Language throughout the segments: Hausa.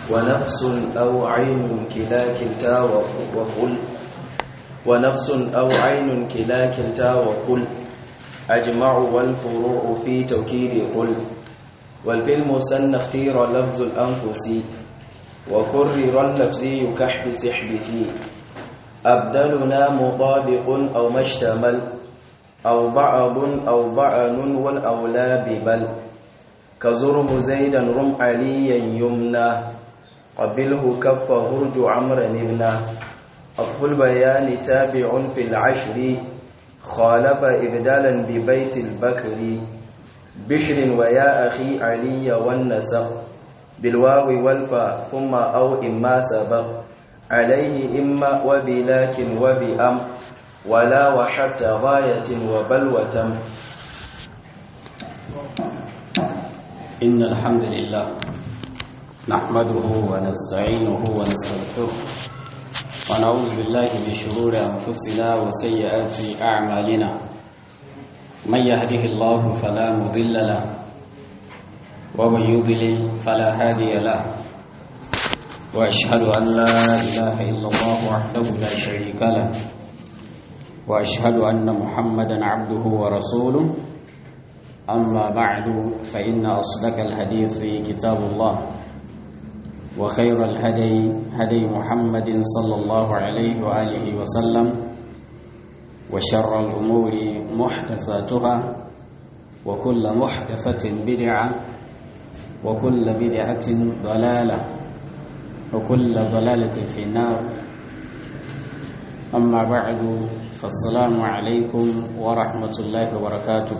ونفس أو عين كلا كلتا وقل ونفس أو عين كلا كلتا وقل أجمع والفروع في توكيد قل والفي المثنى اختير لفظ الأنفس وكرر اللفظي كحبس احبسي أبدلنا مطابق أو ما اشتمل أو بعض أو بعن والأولى ببل كزرم زيدا رم عليا يمنى قبله كف هرج عمرا ابنا أطف البيان تابع في العشر خالف إبدالا ببيت البكر بشر ويا أخي علي والنسق بالواو والفاء ثم أو إما سبق عليه إما وبلكن وبأم ولا وحتى غاية وبل وتم إن الحمد لله نحمده ونستعينه ونستغفره ونعوذ بالله من شرور أنفسنا وسيئات أعمالنا من يهده الله فلا مضل له ومن يضلل فلا هادي له وأشهد أن لا إله إلا الله وحده لا شريك له وأشهد أن محمدا عبده ورسوله أما بعد فإن أصدق الحديث كتاب الله وخير الهدي هدي محمد صلى الله عليه وآله وسلم وشر الأمور محدثاتها وكل محدثة بدعة وكل بدعة ضلالة وكل ضلالة في النار أما بعد فالسلام عليكم ورحمة الله وبركاته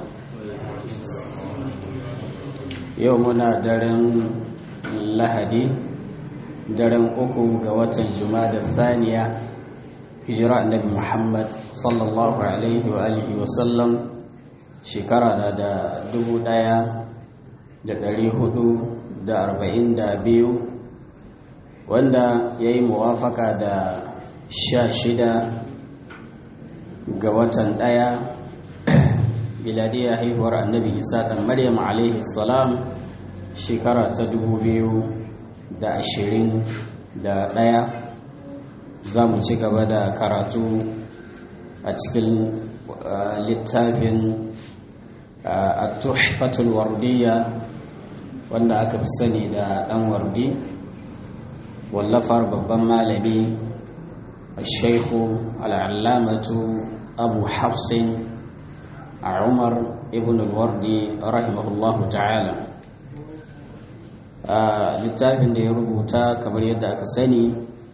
يومنا درن لهدي daren uku ga watan da thaniya hijira annabi muhammad sallallahu alaihi wa alihi wa sallam shekara na da dubu daya da dari hudu da arba'in da biyu wanda ya yi muwafaka da sha shida ga watan daya biladiyar haihuwar annabi isa ɗan maryam alaihi salam shekara ta dubu biyu da ashirin da ɗaya za mu ci gaba da karatu a cikin littafin a tuhfatul wardiya wanda aka fi sani da ɗan wardi wallafar babban malami a shaifu al'allamatu abu hafsin a umar ibn al-wardi rahimahullahu ta'ala littafin da ya rubuta kamar yadda aka sani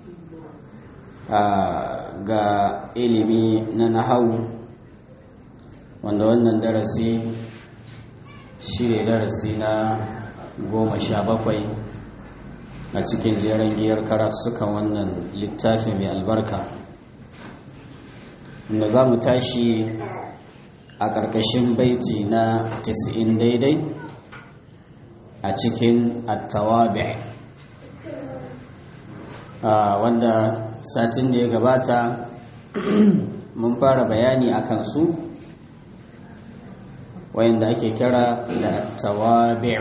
ga ilimi na nahawu wanda wannan darasi shi ne darasi na goma sha bakwai a cikin jeren giyar karatukan wannan littafi mai albarka wanda za mu tashi a ƙarƙashin baiti na 90 daidai a cikin attawabi wanda satin da ya gabata mun fara bayani a kansu wayanda ake kira da attawabi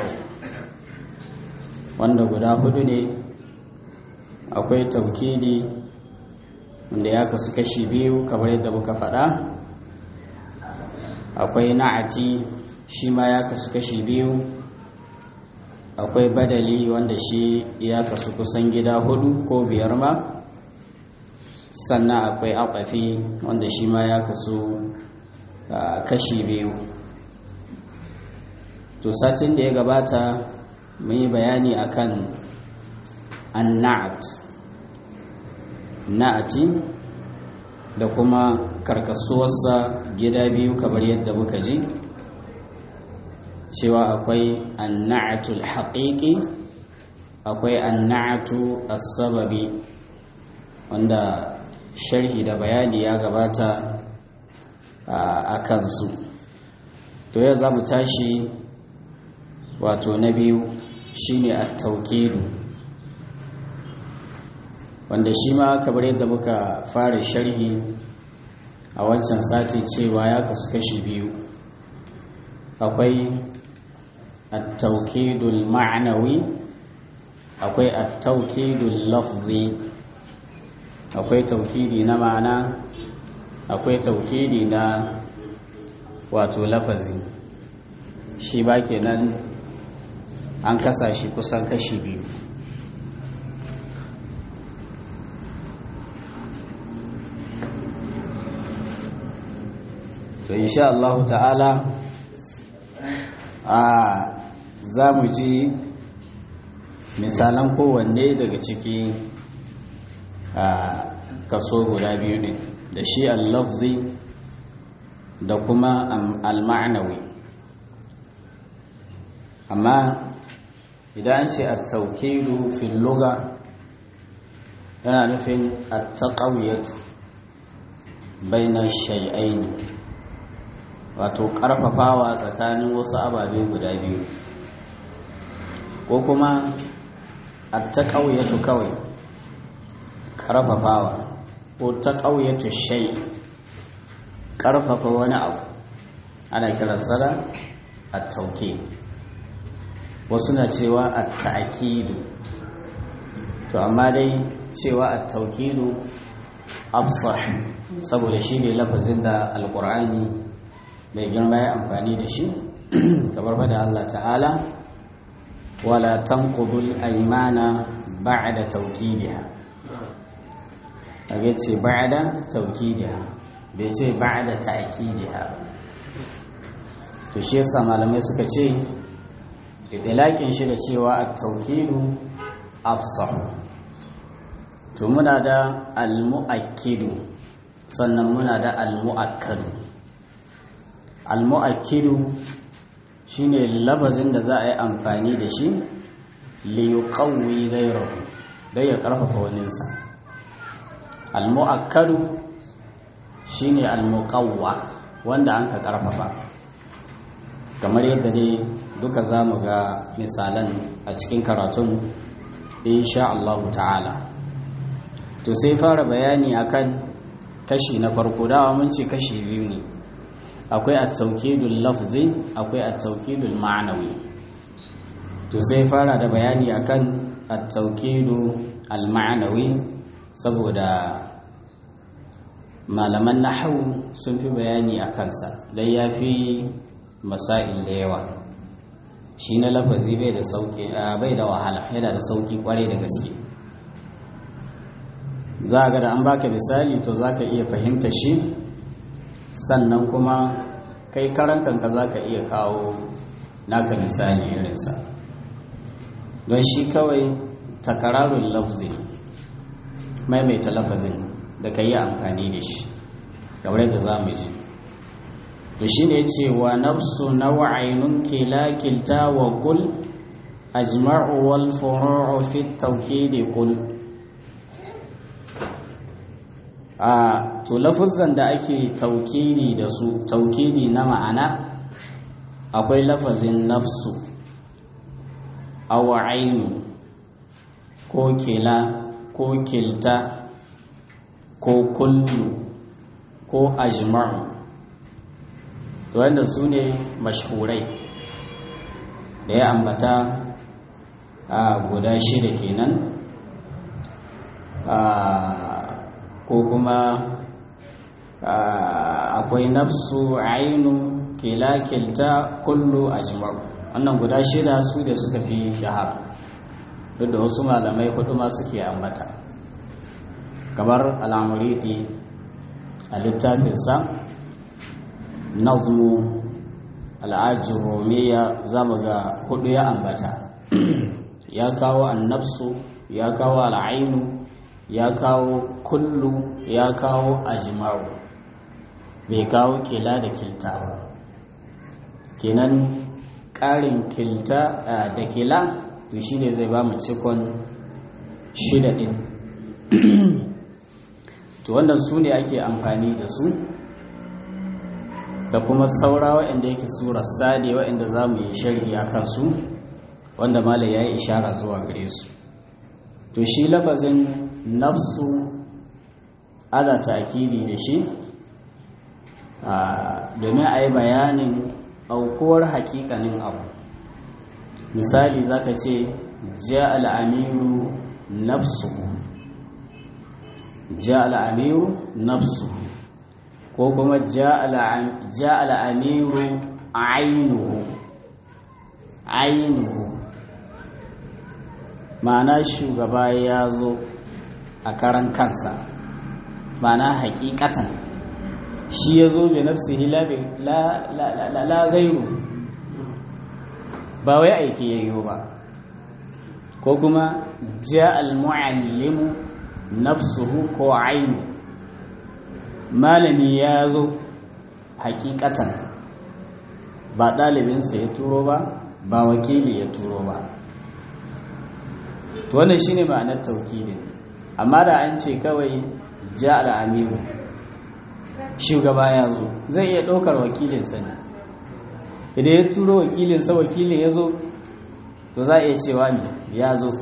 wanda guda hudu ne akwai taukidi wanda ya kasu kashi biyu kamar yadda muka faɗa akwai na'ati shi ma ya kasu kashi biyu akwai badali wanda shi ya kasu kusan gida hudu ko biyar ma sannan akwai aƙafi wanda shi ma ya kasu kashi biyu to satin da ya gabata mun yi bayani akan annat na'ati da kuma karkasuwarsa gida biyu kamar yadda muka ji cewa akwai anna'atul haƙiƙi akwai anna'atu as-sababi wanda sharhi da bayani ya gabata a kansu to yau za mu tashi wato na biyu shine at-tawkidu wanda shi ma kamar yadda muka fara sharhi a wancan sati cewa ya kasu kashi biyu akwai التوكيد المعنوي akwai at-tawkidul lafzi akwai taukidi na ma'ana akwai taukidi na wato lafazi shi ba kenan an kasa shi kusan kashi biyu to insha Allah ta'ala a za mu ji misalan kowanne daga ciki a kaso guda biyu ne da shi al-lafzi da kuma al-ma'nawi amma idan an ce at-tawkilu fil lugha yana nufin at-taqawiyatu baina shay'ain wato karfafawa tsakanin wasu ababe guda biyu ko kuma at-taqawiyatu kawai karfafawa ko taqawiyatu shay karfafa wani abu ana kiransa da at-tawkil wasu na cewa a ta'akidu to amma dai cewa a taukidu afsah saboda shi ne lafazin da alkur'ani mai girma ya amfani da shi kamar fada Allah ta'ala wala tanqudul aymana ba'da tawkidiha kage ce ba'da tawkidiha bai ce ba'da ta'kidiha to shi yasa malamai suka ce idlaƙin shi da cewa a taukidu afsah to muna da almu'akkidu sannan muna da almu'akkadu almu'akkidu shine labazin da za a yi amfani da shi li yuqawwi ghayrahu dai ya karfafa waninsa almu'akkadu shine almuqawwa wanda an ka karfafa kamar yadda dai duka za mu ga misalan a cikin karatun insha Allah ta'ala to sai fara bayani akan kashi na farko dawa mun ce kashi biyu ne akwai at-tawkidul lafzi akwai at-tawkidul ma'nawi to sai fara da bayani akan at-tawkidu al-ma'nawi saboda malaman nahwu sun fi bayani akan sa dan yafi masail da yawa shi na lafazi bai da sauki bai da wahala yana da sauki kwarai da gaske za ga da an baka misali to za ka iya fahimta shi sannan kuma kai karan kanka za ka iya kawo naka misali irinsa don shi kawai takararun lafzi maimaita lafazin da ka yi amfani da shi kamar yadda za mu ji to shi ne cewa nafsu nawa'inun kila kilta wa kul ajma'u wal furu'u fi tawkidi kul a to lafazan da ake taukidi da su taukidi na ma'ana akwai lafazin nafsu aw ainu ko kila ko kilta ko kullu ko ajma'u to wanda su ne mashhurai da ya ambata a guda shida kenan ko kuma akwai nafsu ainu kila kilta kullu ajma'u wannan guda shida su da suka fi shahara duk da wasu malamai hudu ma suke ambata kamar al'amuriti a littafinsa nazmu al'ajiromiya za mu ga hudu ya ambata ya kawo annabsu ya kawo al'ainu ya kawo kullu ya kawo ajma'u bai kawo kila da kilta ba kenan ƙarin kilta da kila to shi ne zai ba mu cikon shida ɗin to wannan su ne ake amfani da su da kuma saura waɗanda yake surar sade waɗanda za mu yi sharhi a kansu wanda malai ya yi ishara zuwa gare su to shi lafazin nafsu ana ta'akidi da shi domin a yi bayanin aukuwar hakikanin abu misali zaka ce ja al'amiru nafsu ja al'amiru nafsu ko kuma ja al'amiru ainihu ainihu ma'ana shugaba ya zo a karan kansa ma'ana hakikatan shi ya zo bai nafsihi la gairu ba wai aiki ya yi ba ko kuma ja al-mu'allimu nafsuhu ko ainu malami ya zo hakikatan ba ɗalibinsa ya turo ba ba wakili ya turo ba to wannan shine ma'anar taukidin amma da an ce kawai ja al'amiru shugaba ya zo zai iya ɗaukar wakilinsa ne idan ya turo wakilinsa wakilin ya zo to za a iya cewa ne ya zo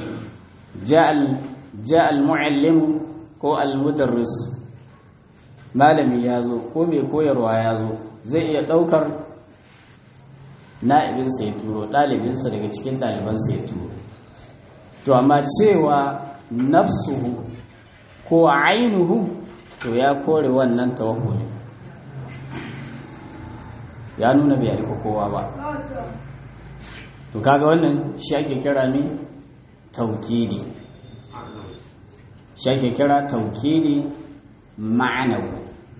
ja al-mu'allimu ko al-mudarris malami ya zo ko mai koyarwa ya zo zai iya ɗaukar na'ibinsa ya turo ɗalibinsa daga cikin ɗalibansa ya turo to amma cewa nafsuhu ko ainihu to ya kore wannan tawakkuli ya nuna bai aiko kowa ba to kaga wannan shi ake kira ne taukidi shi ake kira taukidi ma'anawi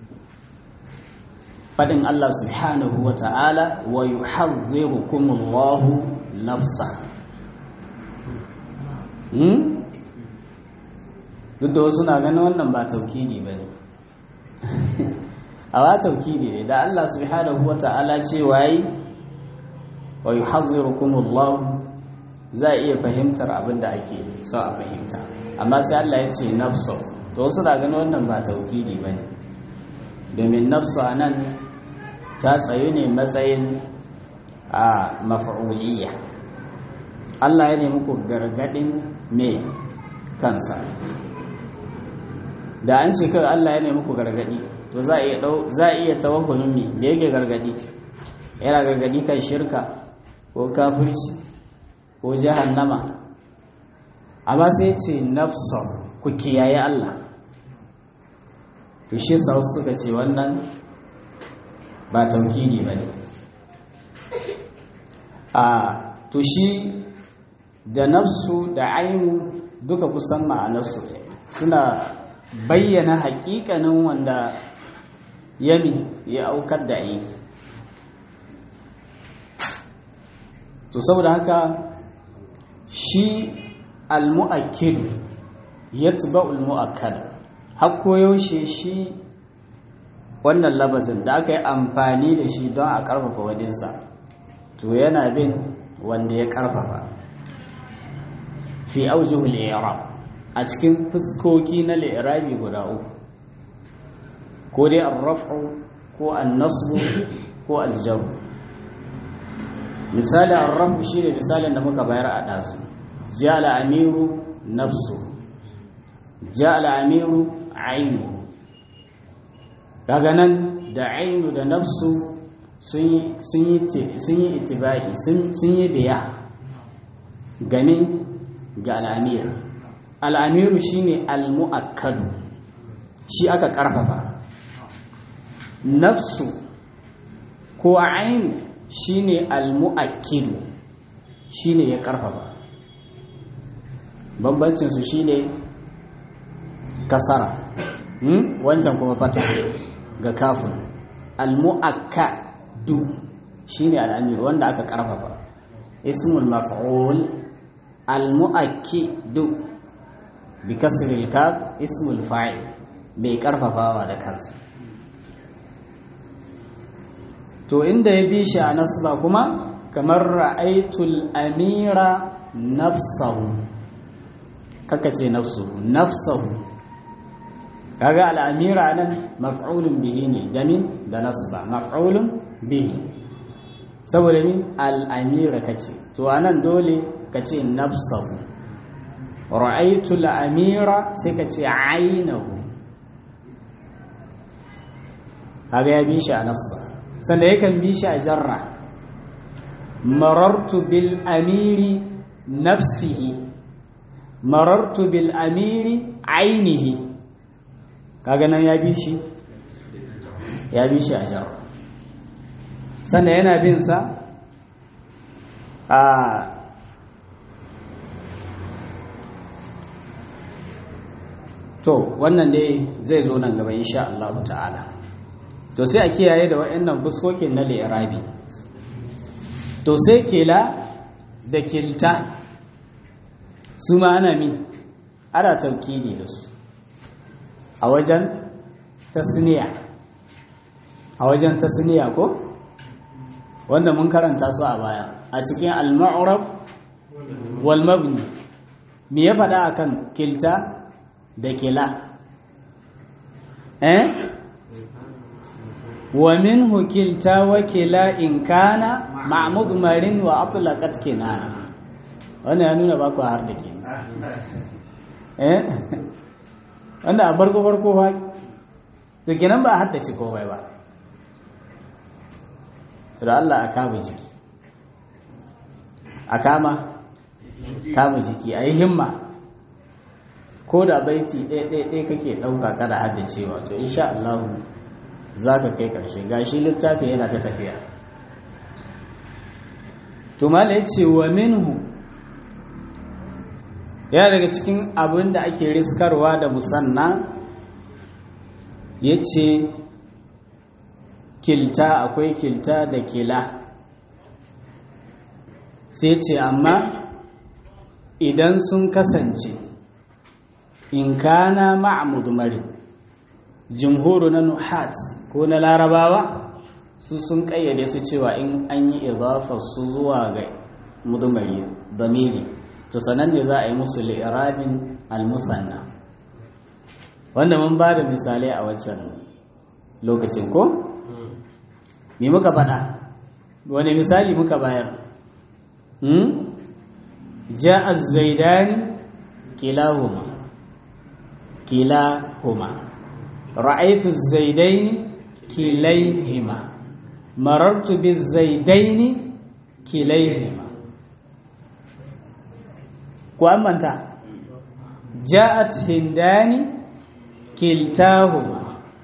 fadin Allah subhanahu wa ta'ala wa yuhadhdhirukumullahu nafsa hmm? duk da wasu na ganin wannan ba taukidi ba ne a ba taukidi ne da Allah subhanahu wa ta'ala ce wayi wa yuhadhdhirukumullahu za a iya fahimtar abin da ake so a fahimta amma sai Allah ya ce nafsu to wasu na ganin wannan ba taukidi ba ne domin nafsu a nan ta tsayu ne matsayin a mafa'uliyya Allah ya nemi ku gargadin me kansa da an ce kawai Allah ya nemi ku gargadi to za a iya dau za a iya tawakkulin me me yake gargadi yana gargadi kan shirka ko kafirci ko jahannama amma sai ce nafsa ku kiyaye Allah to shi sa suka ce wannan ba taukidi ba ne a to shi da nafsu da ainu duka kusan ma'anarsu suna bayyana hakikanin wanda yami ya aukar da aiki to saboda haka shi al-mu'akkid yatba'u al-mu'akkad har koyaushe shi wannan labazin da aka yi amfani da shi don a ƙarfafa wadinsa to yana bin wanda ya ƙarfafa fi aujihul i'rab a cikin fuskoki na li'irabi guda uku ko dai ar-raf'u ko an-nasbu ko al-jarr misali ar-raf'u shine misalin da muka bayar a dazu ja'ala amiru nafsu ja'ala amiru ainu kaga nan da ainu da nafsu sun yi itibai sun yi biya gani ga al'amir al'amiru shine al-mu'akkadu shi aka karfafa nafsu ko ainu shine al-mu'akkidu shine ya karfafa bambancinsu shine kasara wancan kuma fata ga kafin al-mu'akkadu shine al-amir wanda aka karfafa ismul maf'ul al-mu'akkidu bi kasri al-kaf ismul fa'il bai karfafawa da kansa to inda ya bi shi a nasba kuma kamar ra'aitul amira nafsahu kaka ce nafsuhu nafsahu kaga al'amira nan maf'ulun bihi ne gamin da nasba maf'ulun bihi saboda ni al'amira kace to anan dole kace nafsahu ra'aytu al'amira sai kace aynahu kaga ya bi shi a nasba sannan yakan bi shi a jarra marartu bil amiri nafsihi marartu bil amiri ainihi kaga nan ya bi shi ya bi shi a jar sannan yana bin sa a to wannan dai zai zo nan gaba insha Allah ta'ala to sai a kiyaye da waɗannan fuskokin na li'irabi to sai kela da kilta su ma ana mi ana taukidi da su a wajen tasniya a wajen tasniya ko wanda mun karanta su a baya a cikin al-ma'rab wal mabni me ya faɗa akan kilta da kila eh wa minhu kilta wa kila in kana ma'mud marin wa atlaqat kinana wannan ya nuna ba ku har da ke eh wanda a farko farko fa to kenan ba haddace komai ba to da Allah a kama jiki a kama kama jiki a yi himma ko da baiti ɗaya kake ɗauka kada haddacewa to insha Allah za ka kai ƙarshe gashi littafi yana ta tafiya to mala ya ce wa minhu ya daga cikin abin da ake riskarwa da musanna ya ce kilta akwai kilta da kila sai ce amma idan sun kasance in kana ma'amudumari jimhuru na nuhat ko na larabawa su sun kayyade su cewa in an yi su zuwa ga mudumari damiri to sanan ne za a yi musu li'irabin al-musanna wanda mun ba da misalai a waccan lokacin ko me muka faɗa wani misali muka bayar hmm ja'a zaidani kilahuma kilahuma ra'aytu zaidaini kilayhima marartu bizaidaini kilayhima ku manta ja'at hindani kiltahuma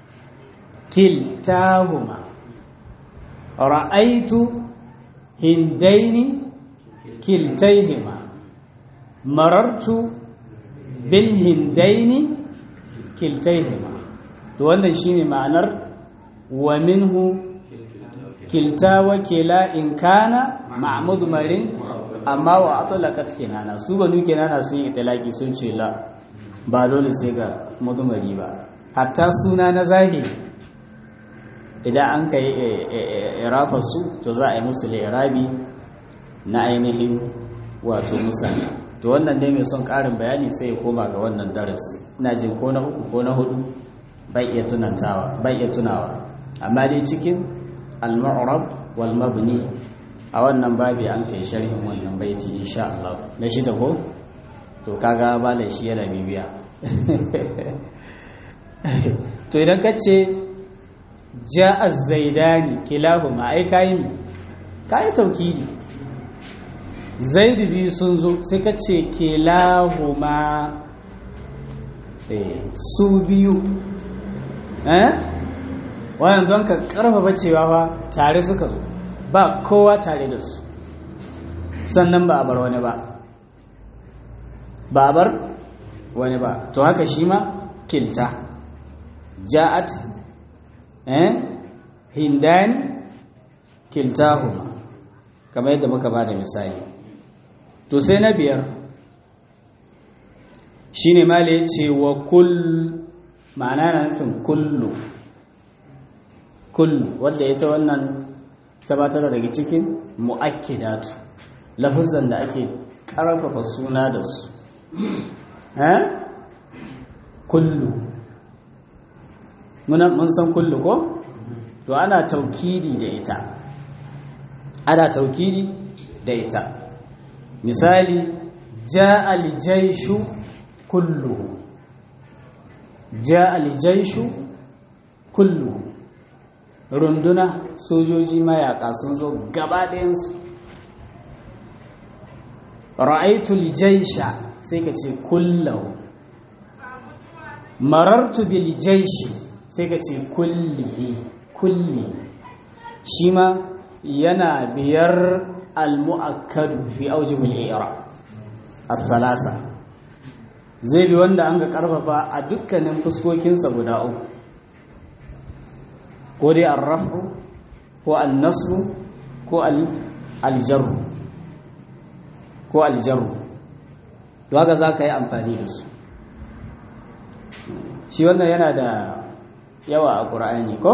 kiltahuma ra'aytu hindaini kiltayhima marartu bil hindaini kiltayhima to wannan shine ma'anar wa minhu kilta wa kila in kana ma'mud marin amma wa atlaqat kinana su banu kinana sun yi itlaqi sun ce la ba dole sai ga mudumari ba hatta suna na zahiri idan an kai irafa su to za a yi musu irabi na ainihin wato musanna to wannan dai mai son karin bayani sai ya koma ga wannan darasi ina jin ko na uku ko na hudu bai iya tunantawa bai iya tunawa amma dai cikin al-mu'rab wal mabni a wannan babi an kai sharhin wannan baiti insha Allah na shida ko to kaga bala shi yana bibiya to idan ka ce ja'a zaidani kilahuma ai kai mi kai taukidi zaidu biyu sun zo sai ka ce kilahuma su biyu eh wannan don ka karfafa cewa fa tare suka zo ba kowa tare da su sannan ba a bar wani ba ba a bar wani ba to haka shi ma kilta ja'at eh hindan kiltahuma kamar yadda muka ba da misali to sai na biyar shine mala ya ce wa kull ma'ana na nufin kullu kullu wadda ita wannan tabbatar daga cikin mu'akkidatu lafuzan da ake karfafa suna da su eh kullu mun san kullu ko to ana taukidi da ita ana taukidi da ita misali ja'a al-jayshu kulluhu ja'a al-jayshu kulluhu runduna sojoji mayaka sun zo gaba ɗayansu ra'aitul jaisha sai ka ce kullahu marartu bil jaishi sai ka ce kullihi kulli shi ma yana biyar al-mu'akkadu fi aujihul i'rab as-salasa zai bi wanda an ga karfafa a dukkanin fuskokinsa guda uku ko dai ar-raf'u ko an-nasbu ko al-jarru ko al-jarru to haka za ka yi amfani da su shi wannan yana da yawa a ƙura'ani ko?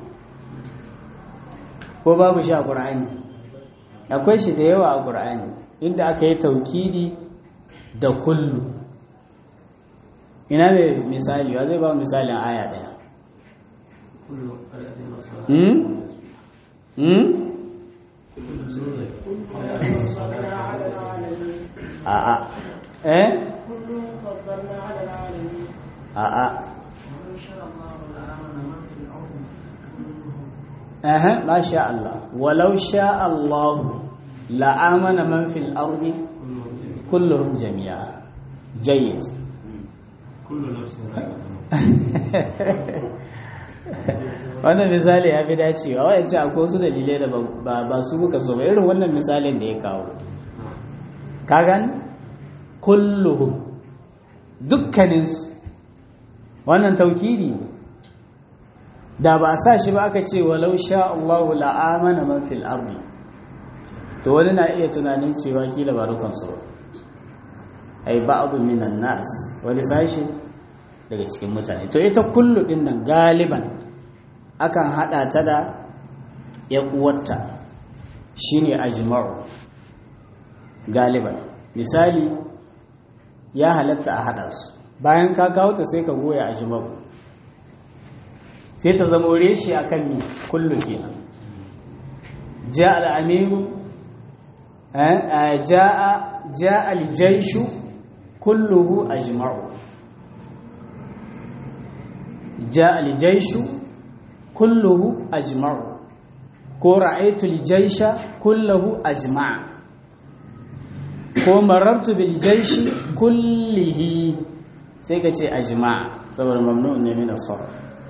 ko babu shi a ƙura'ani akwai shi da yawa a ƙura'ani inda aka yi taukidi da kullu ina mai misali wa zai ba misalin aya ɗaya hmm? hmm? a'a eh a'a Aha, ma sha Allah. Walau sha Allah la'amana man fil ardi kulluhum jami'a. Jayyid. wannan misali ya fi dacewa wa'ance akwai wasu dalilai da ba su muka so ba irin wannan misalin da ya kawo kagan kulluhum dukkaninsu wannan taukiri ne da ba a sa shi ba aka ce walau sha Allahu la'amana man fil ardi to wani na iya tunanin cewa kila ba dukan su ba ai ba'dhu minan nas wani sashi daga cikin mutane to ita kullu din nan galiban akan hada ta da ya uwarta shine ajma'u galiban misali ya halatta a hada su bayan ka kawo ta sai ka goya ajma'u sai ta zama reshe a kan mi kullu kenan ja al'amiru ja aljaishu kulluhu ajma'u ja aljaishu kulluhu ajma'u ko ra'aitul jaisha kulluhu ajma'a ko marartu bil jaishi kullihi sai ka ce ajma'a saboda mamnu'un ne min as-sarf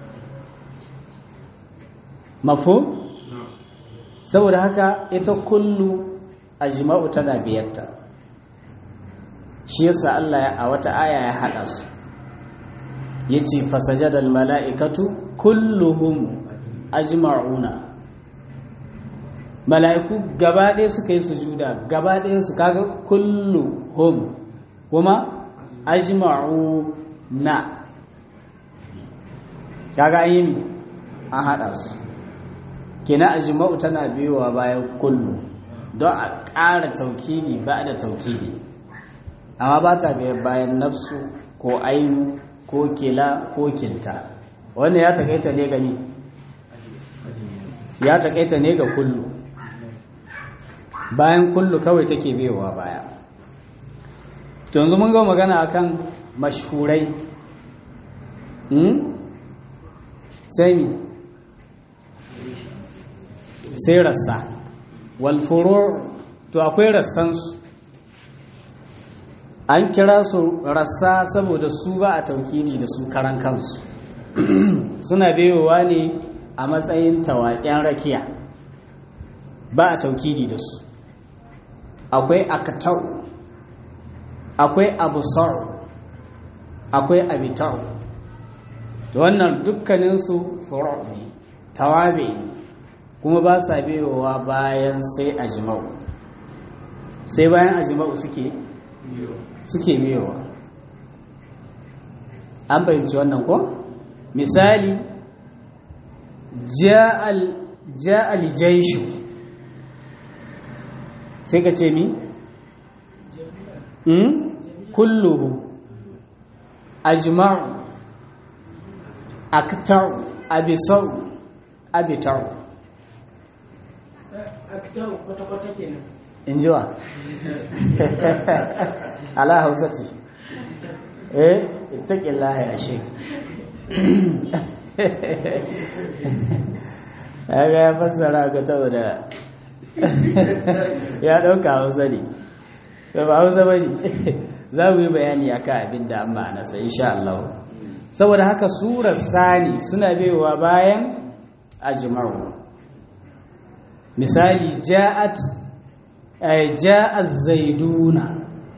mafhum saboda haka ita kullu ajma'u tana biyarta shi yasa Allah a wata aya ya hada su yace fasajadal mala'ikatu kulluhum ajma'una mala'iku gaba ɗaya suka yi sujuda gaba ɗaya su kaga kulluhum kuma ajma'una kaga yin an hada su kina ajma'u tana biyowa bayan kullu don a ƙara taukidi ba da taukidi amma ba ta biyar bayan nafsu ko ainu ko kila ko kinta wannan ya takaita ne gani ya takaita ne ga kullu bayan kullu kawai take biyowa baya to yanzu mun ga magana akan mashhurai sai sai rassa walfuro to akwai rassansu an kira su rassa saboda su ba a taukidi da su karan kansu suna biyowa ne a matsayin tawaƙen rakiya ba a taukidi da su akwai akatau akwai abusar akwai abitar da wannan dukkaninsu furo ne tawabe ne kuma ba sa biyowa bayan sai ajimau sai bayan ajimau suke suke biyowa an fahimci wannan ko misali ja'al jaishu sai ka ce mi? kulluhu ajma'u aktar abisau abitar in ji wa ala hausati eh ittaƙin laha ya shi ya ga ya fassara ga da ya ɗauka hausa ne da ba hausa ba ne za mu yi bayani a kan abin da an ma'anasa insha Allah saboda haka surar sani suna baiwa bayan ajma'u misali ja'at ja'az zaiduna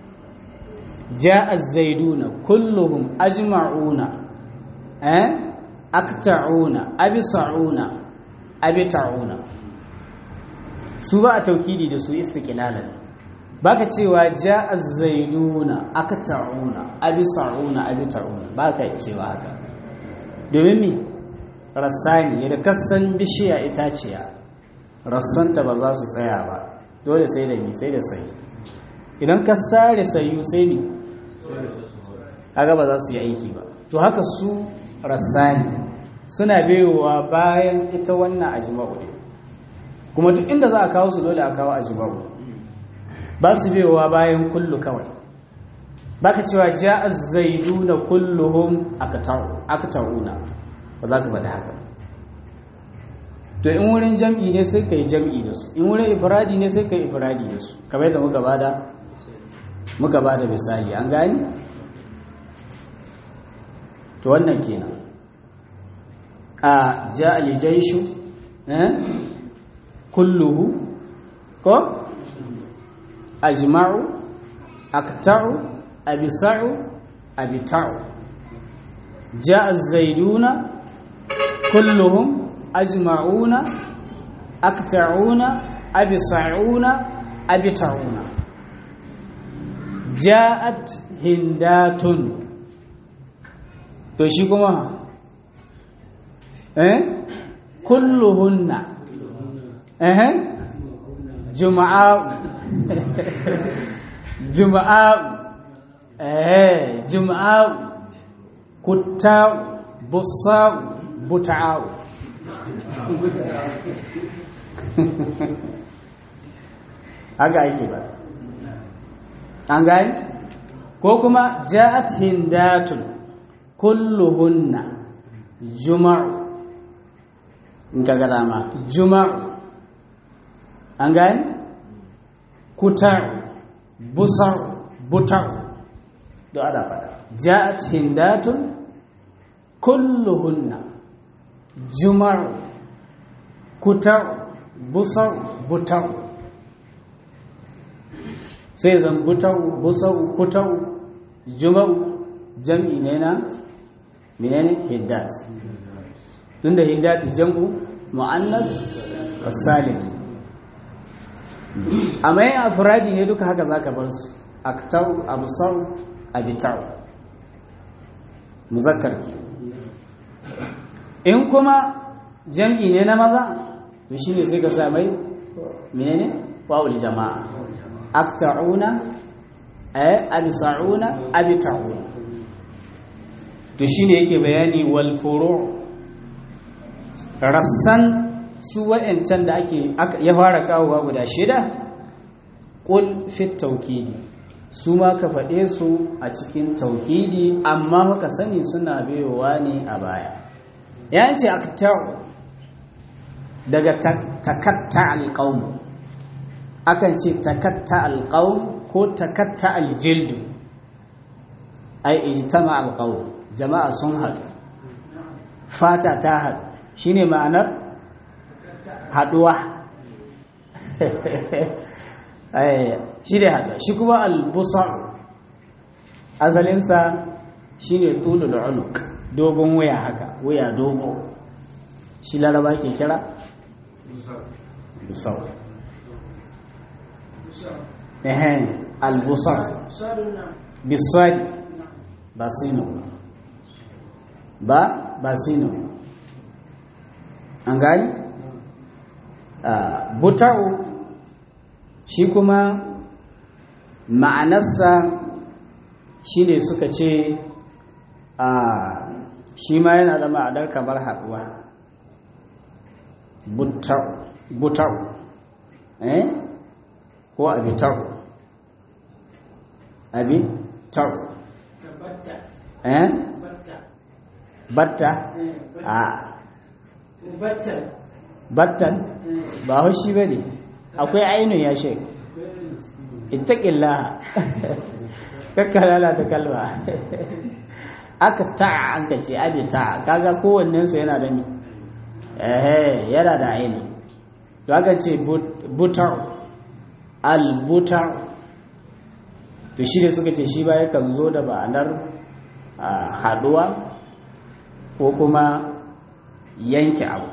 ja'az zaiduna kulluhum ajma'una eh akta'una abisa'una abita'una su ba a taukidi da su istiqlalan baka cewa ja'a zaiduna akta'una abisa'una abita'una baka cewa haka domin mi rassani da kasan bishiya itaciya rassanta ba za su tsaya ba dole sai da mi sai da sai idan ka sare sayu sai mi kaga ba za su yi aiki ba to haka su rassani suna baiwa bayan ita wannan ajma'u ne kuma duk inda za a kawo su dole a kawo ajma'u ba su baiwa bayan kullu kawai baka cewa ja'a zaiduna kulluhum akata'una ba za ka faɗi haka to in wurin jam'i ne sai ka yi jam'i da su in wurin ifradi ne sai ka yi ifradi da su kamar yadda muka bada muka bada misali an gani to wannan kenan a ja aljaishu eh kulluhu ko ajma'u akta'u abisa'u abita'u ja az-zaiduna kulluhum ajma'una akta'una abisa'una abita'una ja'at hindatun to shi kuma eh kulluhunna eh juma'a juma'a eh juma'a kutta bussa buta'u haka ake ba an gani ko kuma ja'at hindatun kulluhunna juma'u in ka gada ma juma'u an gani kutar busar butar da ada fada ja'at hindatun kulluhunna juma'u kutar busar butar sai zan butar busar kutar juma'u jam'i ne na menene hiddat tunda hiddat jam'u mu'annas salim amma yin afiradi ne duka haka zaka bar su aktau absar abitau muzakkar ke in kuma jam'i ne na maza to shine sai ka sa mai menene wawul jama'a akta'una ay absa'una abita'una to shine yake bayani wal furu' rassan su wa'ancan da ake ya fara kawowa guda shida qul fit tawkidi su ma ka faɗe su a cikin tauhidi amma ka sani suna biyowa ne a baya ya ce akta'u daga takatta alƙaun akan ce takatta alƙaun ko takatta aljildu ai ijtama alƙaun jama'a sun haɗu fata ta haɗu shine ma'anar haɗuwa shi da haɗa shi kuma albusar asalinsa shi ne tulu da unuk dogon wuya haka wuya dogo shi laraba ke kira busar ehen albusar bisari ba sino ba ba sino an gani buta'u shi kuma ma'anarsa shi ne suka ce a shi ma yana da ma'adar kamar haɗuwa butau eh ko abitau abitau eh batta a battan ba haushi ba ne akwai ainihin ya shek ittaƙillaha kakka lalata kalma aka ta'a an ka ce abi ta'a kaga kowannen su yana da mi eh yana da aini to aka ce butar al butar to shi ne suka ce shi ba yakan zo da ba'anar haduwa ko kuma yanke abu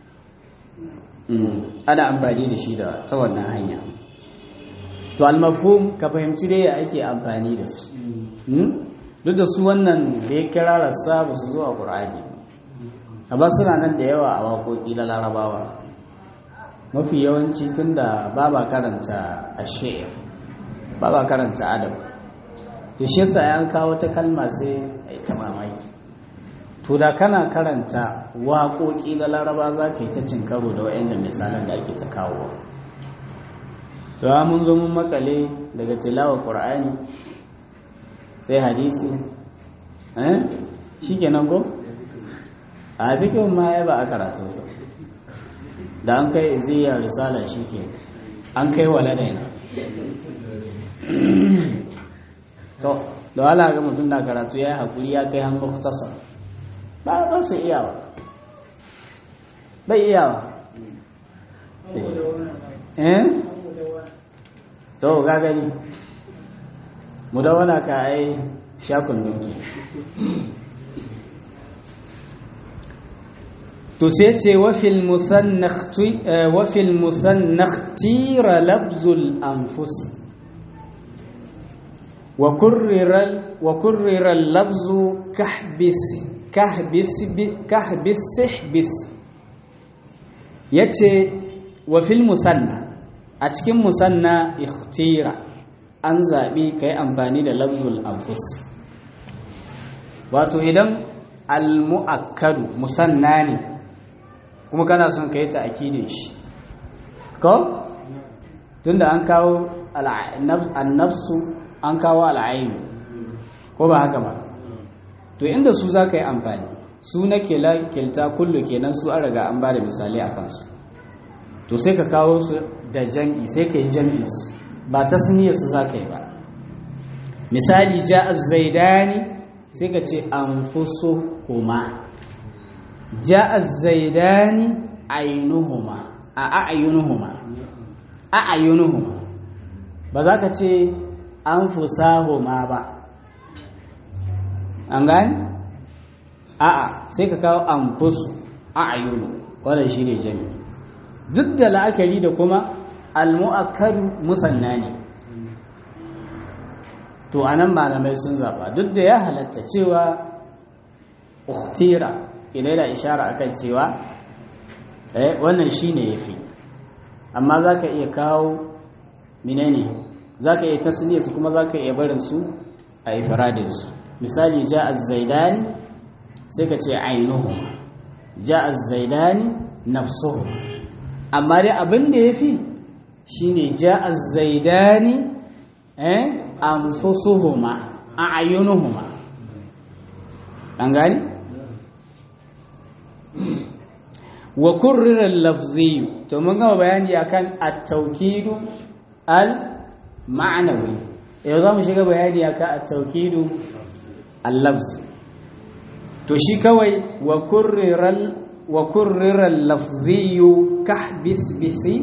ana amfani da shi da ta wannan hanya to al-mafhum ka fahimci dai ya ake amfani da su duk da su wannan da ya kira rassa ba su zo a ƙur'ani amma suna nan da yawa a waƙoƙi na larabawa mafi yawanci tun da ba ba karanta a shi'ir ba ba karanta adam to shi yasa an kawo ta kalma sai a ta mamaki to da kana karanta waƙoƙi na laraba za ka yi ta cin karo da wa'yan misalan da ake ta kawo to mun zo mun makale daga tilawar ƙur'ani sai hadisi eh shi kenan ko a fikin ma ya ba a karatu da an kai iziyar risala shi ke an kai waladaina to da wala ga mutum na karatu ya yi haƙuri ya kai hannu kusa ba ba su iyawa bai iyawa eh to ga gani mu da wana ka ai shakun dunki to sai ce wafil musannakh tira labzul anfus wa kurrirar labzu kahbis sihbis ya ce wafil musanna a cikin musanna ikhtira an zaɓi ka yi amfani da labzul anfus wato idan al-mu'akkadu musanna ne kuma kana son ka yi ta'akidin shi ko tunda an kawo annafsu an kawo al'ainu ko ba haka ba to inda su za ka yi amfani su na kilta kullu kenan su an riga an ba da misali a kansu to sai ka kawo su da jam'i sai ka yi jam'in su ba ta suniyar su za ka yi ba misali ja zaidani sai ka ce an fuso kuma ja zaidani ainuhuma a a'ayunuhuma a'ayunuhuma ba za ka ce an fusahuma ba an gani a'a sai ka kawo an fusu a'ayunu wadda shi ne jami'i duk da la'akari da kuma almu'akkadu musanna ne to anan malamai sun zaba duk da ya halatta cewa uktira idan da ishara akan cewa eh wannan shine yafi amma zaka iya kawo menene zaka iya tasniya su kuma zaka iya barin su a ifradin su misali ja'a az-zaidani sai ka ce ainuhum ja'a az-zaidani nafsuhum amma dai abin da yafi shine ja'a az-zaidani eh anfusuhuma a'yunuhuma an gani wa kurrira lafziyu to mun gama bayani akan at-tawkidu al-ma'nawi yau za mu shiga bayani akan at-tawkidu al-lafz to shi kawai wa kurrira wa kurrira lafziyu kahbis bisi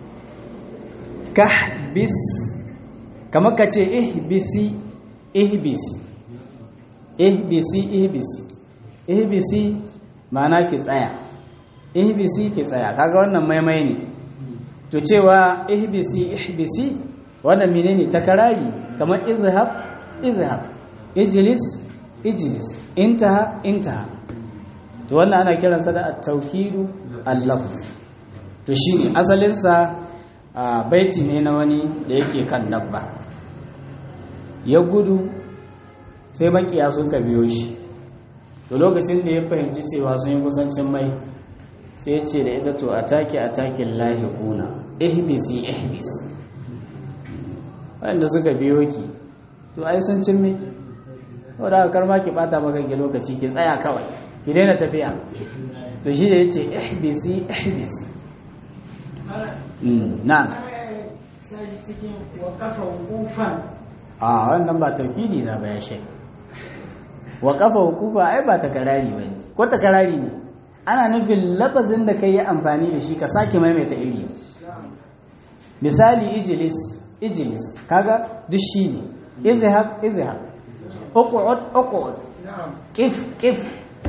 kahbis kamar ka ce ihbisi ihbisi ihbisi ihbisi ihbisi ma'ana ki tsaya ihbisi ki tsaya kaga wannan maimai ne to cewa ihbisi ihbisi wannan menene takarari kamar izhab izhab ijlis ijlis intaha intaha to wannan ana kiransa da at-tawkidu al-lafz to shine asalin sa baiti ne na wani da yake kan dabba ya gudu sai makiya sun ka biyo shi to lokacin da ya fahimci cewa sun yi kusancin mai sai ya ce da ita to a take a takin lahi kuna ihbisi ihbis waɗanda suka biyo ki to ai sun cin mai wadda aka karma ki bata maka ki lokaci ki tsaya kawai ki daina tafiya to shi da ya ce ihbisi ihbisi na sashi cikin wakafa wufan a wannan ba taukidi na ba ya shek wa kafa hukufa ai ba takarari ba ne ko takarari ne ana nufin lafazin da ka yi amfani da shi ka sake maimaita iri misali ijilis ijilis kaga duk shi ne izhab izhab uqud uqud kif kif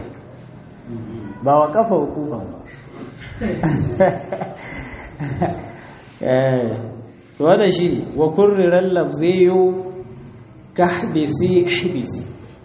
ba wa kafa hukuban ba eh wanda shi wa kurriran lafziyu kahdisi hibisi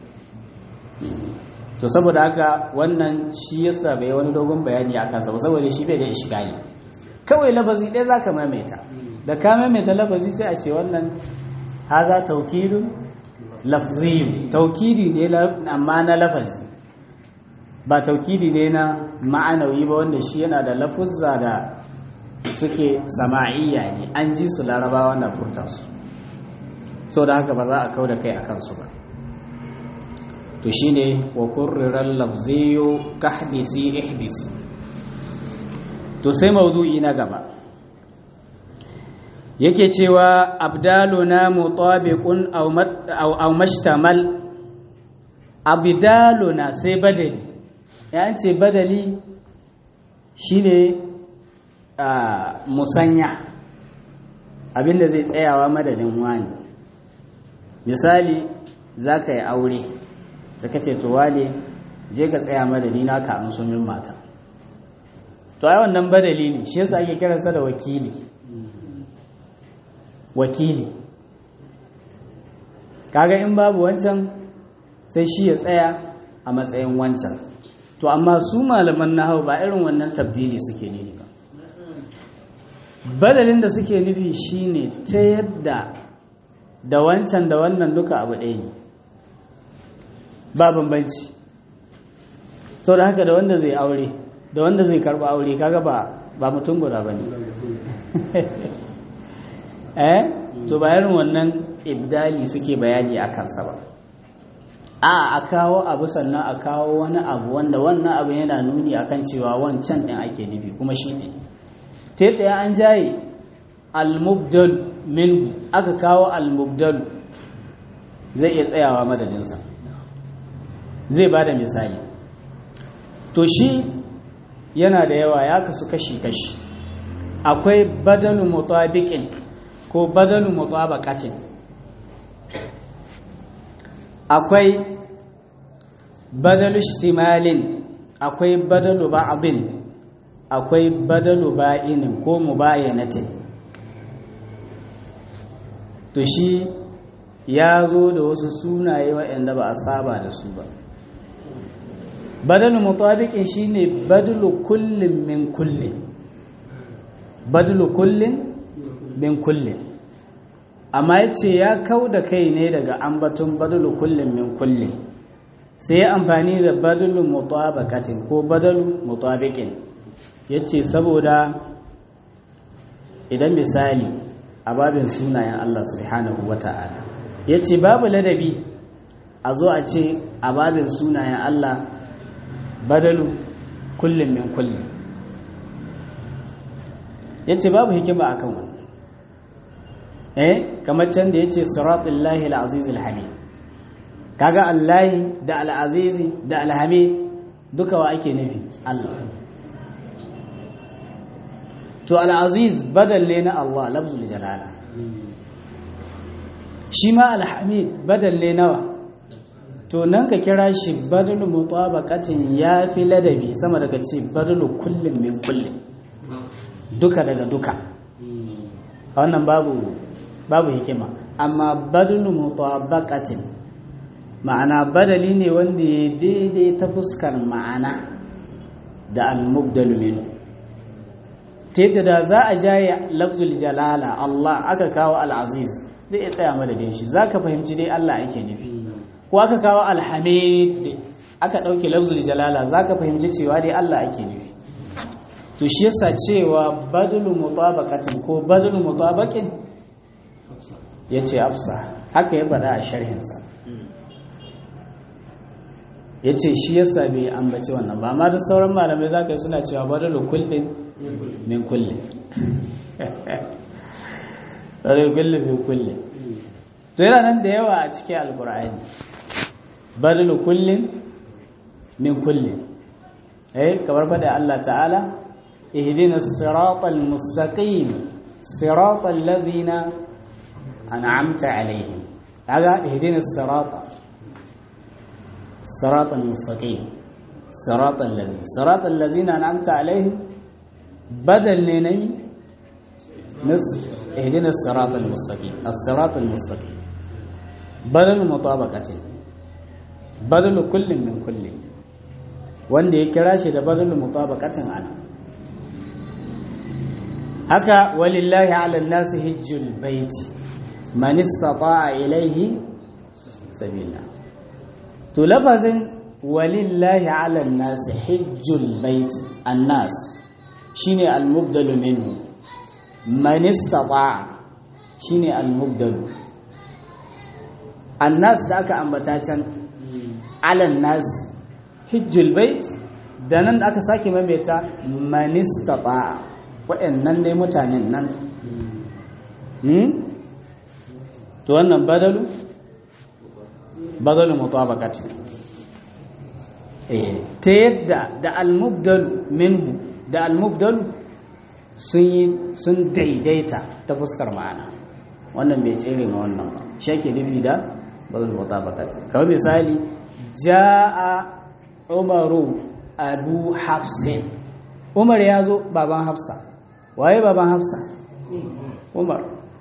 to saboda haka wannan shi yasa bai wani dogon bayani akan sa saboda shi bai da iskali kawai lafazi ɗaya zaka maimaita da ka maimaita lafazi sai a ce wannan haza taukidun lafziyu taukidi ne amma na lafazi ba taukidi ne na ma'anawi ba wanda shi yana da lafuzza da suke sama'iyya ne an ji su larabawa na furta su sau da haka ba za a kau da kai a kansu ba to shi ne wa kurriran lafziyo ka hadisi ihdisi to sai maudu'i na gaba yake cewa abdaluna mutabiqun aw mashtamal abdaluna sai badali ya ce badali shine musanya abinda zai tsayawa madadin wani misali za ka yi aure suka ce to wale je ka tsaya madadi na ka an sumin mata to ai wannan badali ne shi yasa ake kiransa da wakili wakili kaga in babu wancan sai shi ya tsaya a matsayin wancan to amma su malaman nahau ba irin wannan tabdili suke nufi ba badalin da suke nufi shine ta yadda da wancan da wannan duka abu ɗaya ne ba bambanci sau da haka da wanda zai aure da wanda zai karba aure kaga ba ba mutum guda ba ne eh to bayan wannan ibdali suke bayani a kansa ba a a kawo abu sannan a kawo wani abu wanda wannan abu yana nuni akan cewa wancan ɗin ake nufi kuma shi ne ta yadda an jaye al-mubdal minhu aka kawo al-mubdal zai iya tsayawa madadinsa zai ba da misali to shi yana da yawa ya kasu kashi-kashi akwai badalu mutabiqin ko badalu mutabaqatin akwai badalu istimalin akwai badalu ba'din akwai badalu ba'inin ko mubayanatin to shi ya zo da wasu sunaye waɗanda ba a saba da su ba badalu mutabiqin shine badalu kullin min kullin badalu kullin min kullin amma yace ya kau da kai ne daga ambaton badalu kullin min kullin sai ya amfani da badalu mutabaqatin ko badalu mutabiqin yace saboda idan misali a babin sunayen Allah subhanahu wata'ala yace babu ladabi a zo a ce a babin sunayen Allah badalu kullum min kullum ya ce babu hikima akan wannan eh kamar can da ya ce siratun lahi al'aziz al-hamid kaga allahi da al'azizi da alhamid duka wa ake nufi allah to al'aziz badalle na allah lafzul jalala shi ma alhamid badalle nawa to nan ka kira shi badalu mutabaqatin ya fi ladabi sama daga ce badalu kullum min kullum duka daga duka wannan babu babu hikima amma badalu mutabaqatin ma'ana badali ne wanda ya daidai ta fuskar ma'ana da al-mubdalu min ta yadda da za a jaye lafzul jalala Allah aka kawo al-aziz zai iya tsaya madadin shi zaka fahimci dai Allah ake nufi ko aka kawo alhamid aka ɗauke lafzul jalala za ka fahimci cewa dai Allah ake nufi to shi yasa cewa badulu mutabaqatin ko badulu mutabaqin yace afsa haka ya faɗa a sharhinsa yace shi yasa bai ambaci wannan ba amma da sauran malamai za ka yi suna cewa badulu kullin min kullin badulu kullin min kullin to yana nan da yawa a cikin alkur'ani badalu kullin min kullin eh kamar fada Allah ta'ala ihdina siratal mustaqim siratal ladhina an'amta alaihim kaga ihdina sirata siratal mustaqim siratal ladhina siratal ladhina an'amta alaihim badal ne nayi nas ihdina siratal mustaqim as-siratal mustaqim badal mutabaqatin badal kullin min kullin wanda ya kira shi da badal mutabaqatin ana haka walillahi ala nasi hijjul baiti man istata'a ilayhi sabila to lafazin walillahi ala nasi hijjul baiti annas shine al-mubdalu minhu man istata'a shine al-mubdalu annas da aka ambata can ala nas hijjul bait da nan da aka sake maimaita man istata'a waɗannan dai mutanen nan to wannan badalu badalu mutabaqati eh ta yadda da al-mubdal minhu da al-mubdal sun yi sun daidaita ta fuskar ma'ana wannan bai tsere ma wannan ba shi ake nufi da badalu mutabaqati kamar misali jaa umaru abu hafsin umar ya zo baban hafsa waye baban hafsa umar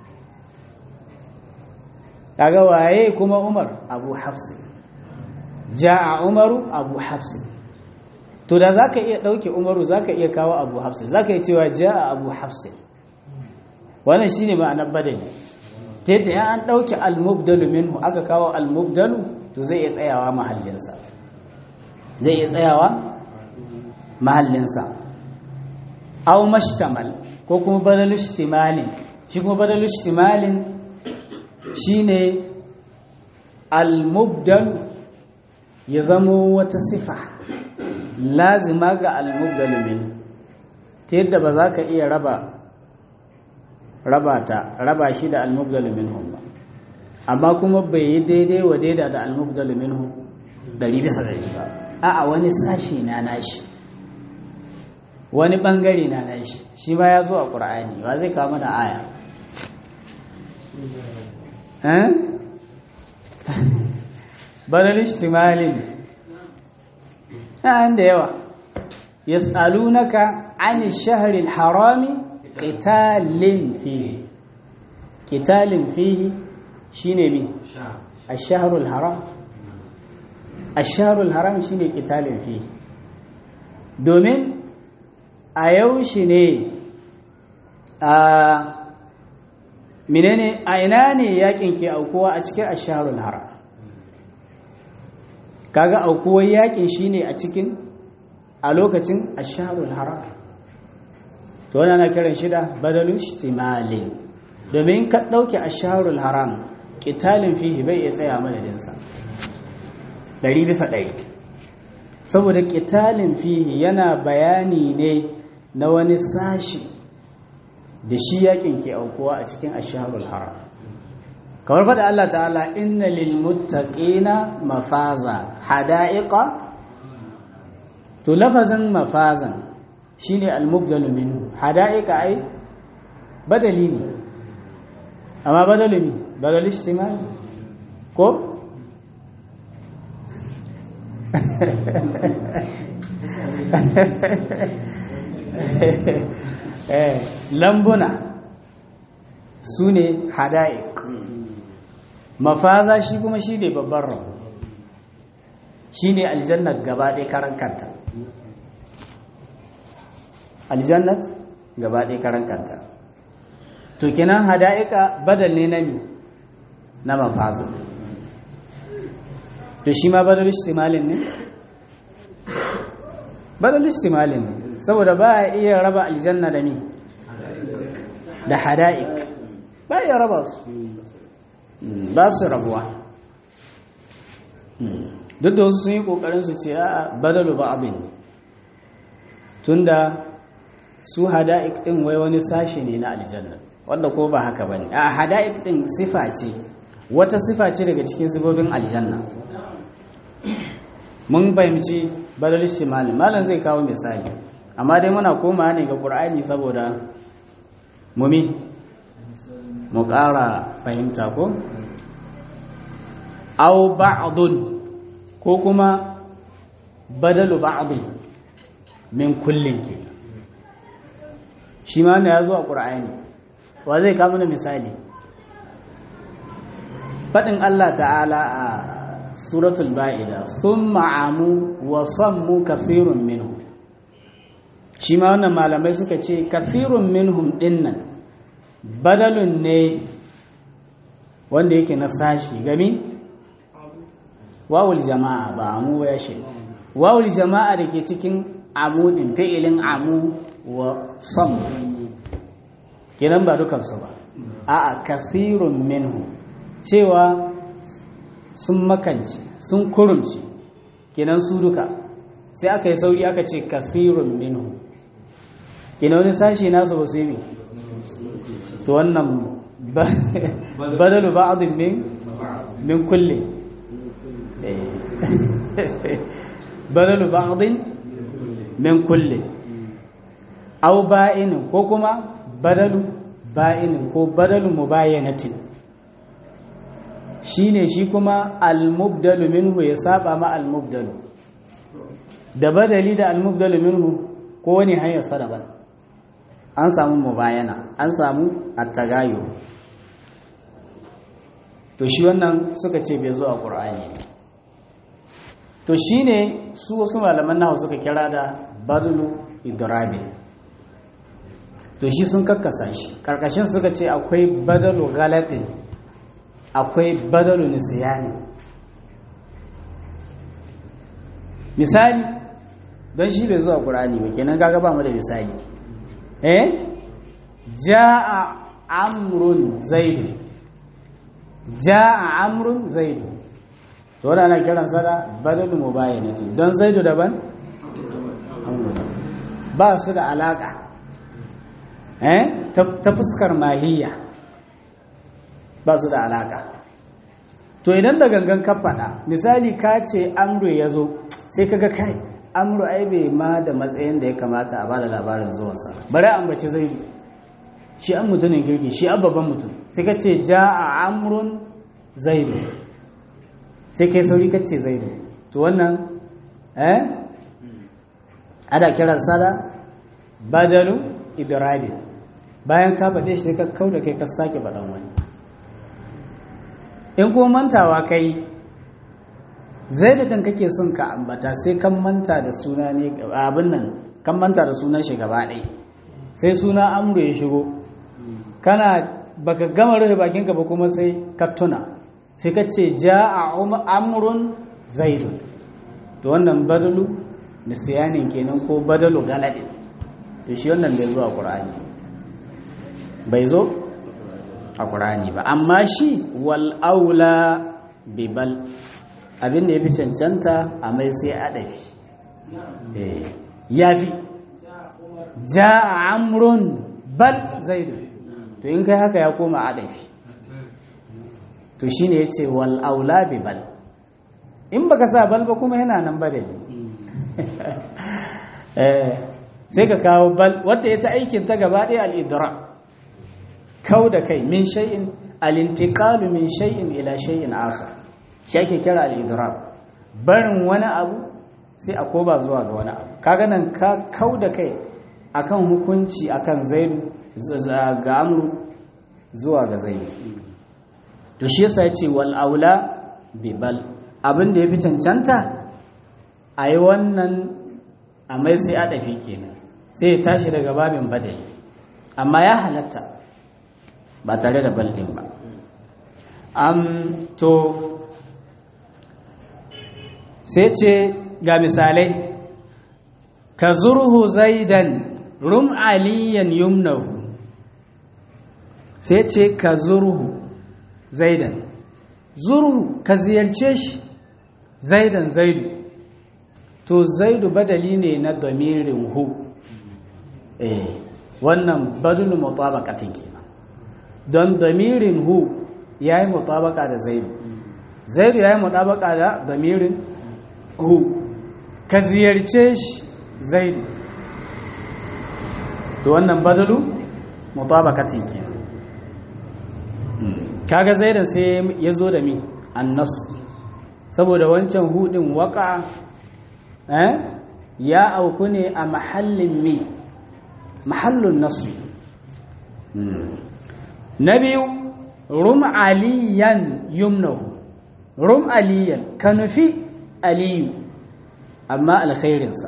kaga waye kuma umar abu hafsi ja'a umaru abu hafsi to da zaka iya dauke umaru zaka iya kawo abu hafsi zaka iya cewa ja'a abu hafsi wannan shine ma'anar badali ta yadda ya an dauke al-mubdalu minhu aka kawo al-mubdalu to zai iya tsayawa mahallinsa zai iya tsayawa mahallinsa aw mashtamal ko kuma badalu ishtimalin shi kuma badalu ishtimalin shine al-mubdal ya zamo wata sifa lazima ga al-mubdal min ta yadda ba za ka iya raba raba ta raba shi da al-mubdal minhum ba amma kuma bai yi daidai wa daida da al-mubdal minhum dari bisa dari ba a'a wani sashi na nashi wani bangare na nashi shi ma ya zo a ƙur'ani ba zai kama da aya badal ishtimalin an da yawa yas'alunaka 'ani ash-shahri al-harami qitalin fihi qitalin fihi shine mi ash-shahru al-haram ash-shahru al-haram shine qitalin fihi domin a yaushe ne a menene a ina ne yakin ke aukuwa a cikin asharul haram kaga aukuwar yakin shine a cikin a lokacin asharul haram to wannan ana kiran shi da badalu ihtimalin domin ka dauke asharul haram qitalin fihi bai iya tsaya madadin sa 100 bisa 100 saboda qitalin fihi yana bayani ne na wani sashi da shi yakin ke aukuwa a cikin asharul haram kamar faɗa Allah ta'ala inna lil muttaqina mafaza hada'iqa to lafazin mafazan shine al-mubdalu minhu hada'iqa ai badali ne amma badalu ne badal istimal ko eh lambuna su ne hada'ik mafaza shi kuma shi ne babban rabu shi ne aljannat gaba ɗaya karan kanta aljannat gaba ɗaya karan kanta to kinan hada'ika badal ne na mi na mafaza to shi ma badal istimalin ne badal istimalin ne saboda ba a iya raba aljanna da ni da hada'ik ba iya raba su ba su rabuwa duk da wasu sun yi kokarin su ce a badalu ba abin tunda su hada'ik din wai wani sashi ne na aljanna wanda ko ba haka bane a hada'ik din sifa ce wata sifa ce daga cikin sifofin aljanna mun fahimci badal shimali malam zai kawo misali amma dai muna komawa ne ga qur'ani saboda mumi mu ƙara fahimta ko aw ba'dun ko kuma badalu ba'dun min kullin ke shi ma ne ya zo a qur'ani wa zai kawo mana misali faɗin Allah ta'ala a suratul ba'ida sun ma'amu wa sammu kafirun minhum shi ma wannan malamai suka ce kafirun minhum dinnan badalun ne wanda yake na sashi gami wawul jama'a ba amu ya shi wawul jama'a da ke cikin amudin fi'ilin amu wa sammu kinan ba dukansu ba a'a kafirun minhum cewa sun makanci sun kurumci kenan su duka sai aka yi sauri aka ce kasirun minhu kenan wani sashi nasu ba su yi to wannan badalu ba'adun min min kulle badalu ba'adun min kulle au ba'inin ko kuma badalu ba'inin ko badalu mubayyanatin shine shi kuma al-mubdalu minhu ya saba ma al-mubdalu da badali da al-mubdalu minhu ko wani hanyar sadaban an samu mubayana an samu at-tagayyu to shi wannan suka ce bai zo a qur'ani to shine su wasu malaman nahwu suka kira da badlu idrabi to shi sun kakkasa shi karkashin suka ce akwai badalu ghalatin akwai badalu nisiyani misali don shi bai zuwa ƙurani ba kenan gaga ba mu da misali eh ja'a amrun zaidu ja'a amrun zaidu to wannan ana kiran sa da badalu mubayyanatin don zaidu daban ba su da alaka eh ta fuskar mahiyya ba su da alaka to idan da gangan ka faɗa misali ka ce amru ya zo sai kaga kai amru ai bai ma da matsayin da ya kamata a bada labarin zuwansa bari an bace zai shi an mutumin kirki shi an babban mutum sai ka ce ja a amrun zaidu sai kai sauri ka ce zaidu to wannan eh ana kiran sada badalu idrabi bayan ka faɗe shi ka kauda kai ka sake faɗan wani in kuma mantawa kai zai da kake son ka ambata sai kan manta da suna ne abin nan kan manta da sunan shi gaba ɗaya sai suna amru ya shigo kana baka gama rufe bakinka ba kuma sai ka tuna sai ka ce ja a amrun zaidun to wannan badalu nisiyanin kenan ko badalu galadin to shi wannan bai zo a ƙur'ani bai zo a ƙur'ani ba amma shi wal aula bibal abin da ya fi cancanta a mai sai adafi ya fi ja amrun bal zaidu to in kai haka ya koma adafi to shi ne ya ce wal aula bibal in baka sa bal ba kuma yana nan badali sai ka kawo bal wadda ya ta aikin ta gaba ɗaya al'idra kau da kai min shay'in al-intiqalu min shay'in ila shay'in akhar shi ake kira al-idrab barin wani abu sai a koba zuwa ga wani abu kaga nan ka kau da kai akan hukunci akan zaidu ga amru zuwa ga zaidu to shi yasa yace wal aula bi bal abin da yafi cancanta ayi wannan a mai sai a dafi kenan sai ya tashi daga babin badali amma ya halatta ba tare da bal din ba am to sai ce ga misalai ka zurhu zaidan rum aliyan yumnahu sai ce ka zurhu zaidan zurhu ka ziyarce shi zaidan zaidu to zaidu badali ne na damirin hu eh wannan badulu mutabaqatin kenan don damirin hu ya yi mutabaka da zaidu zaidu ya yi mutabaka da damirin hu ka ziyarce shi zaidu to wannan badalu mutabakatin ke kaga zaidan sai ya zo da mi annasu saboda wancan hudin waka eh ya auku ne a mahallin mi mahallin nasu na biyu rum aliyan yumnahu rum aliyan ka nufi aliyu amma alkhairinsa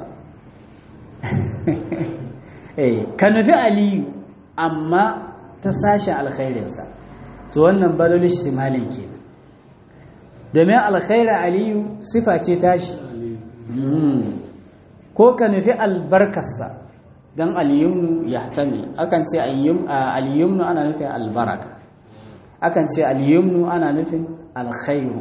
ka nufi aliyu amma ta sashe alkhairinsa to wannan balolish simalin ke domin alkhairar aliyu sifa ce tashi ko ka nufi albarkarsa don aliyumnu ya tami akan ce aliyumnu ana nufin albaraka akan ce aliyumnu ana nufin alkhairu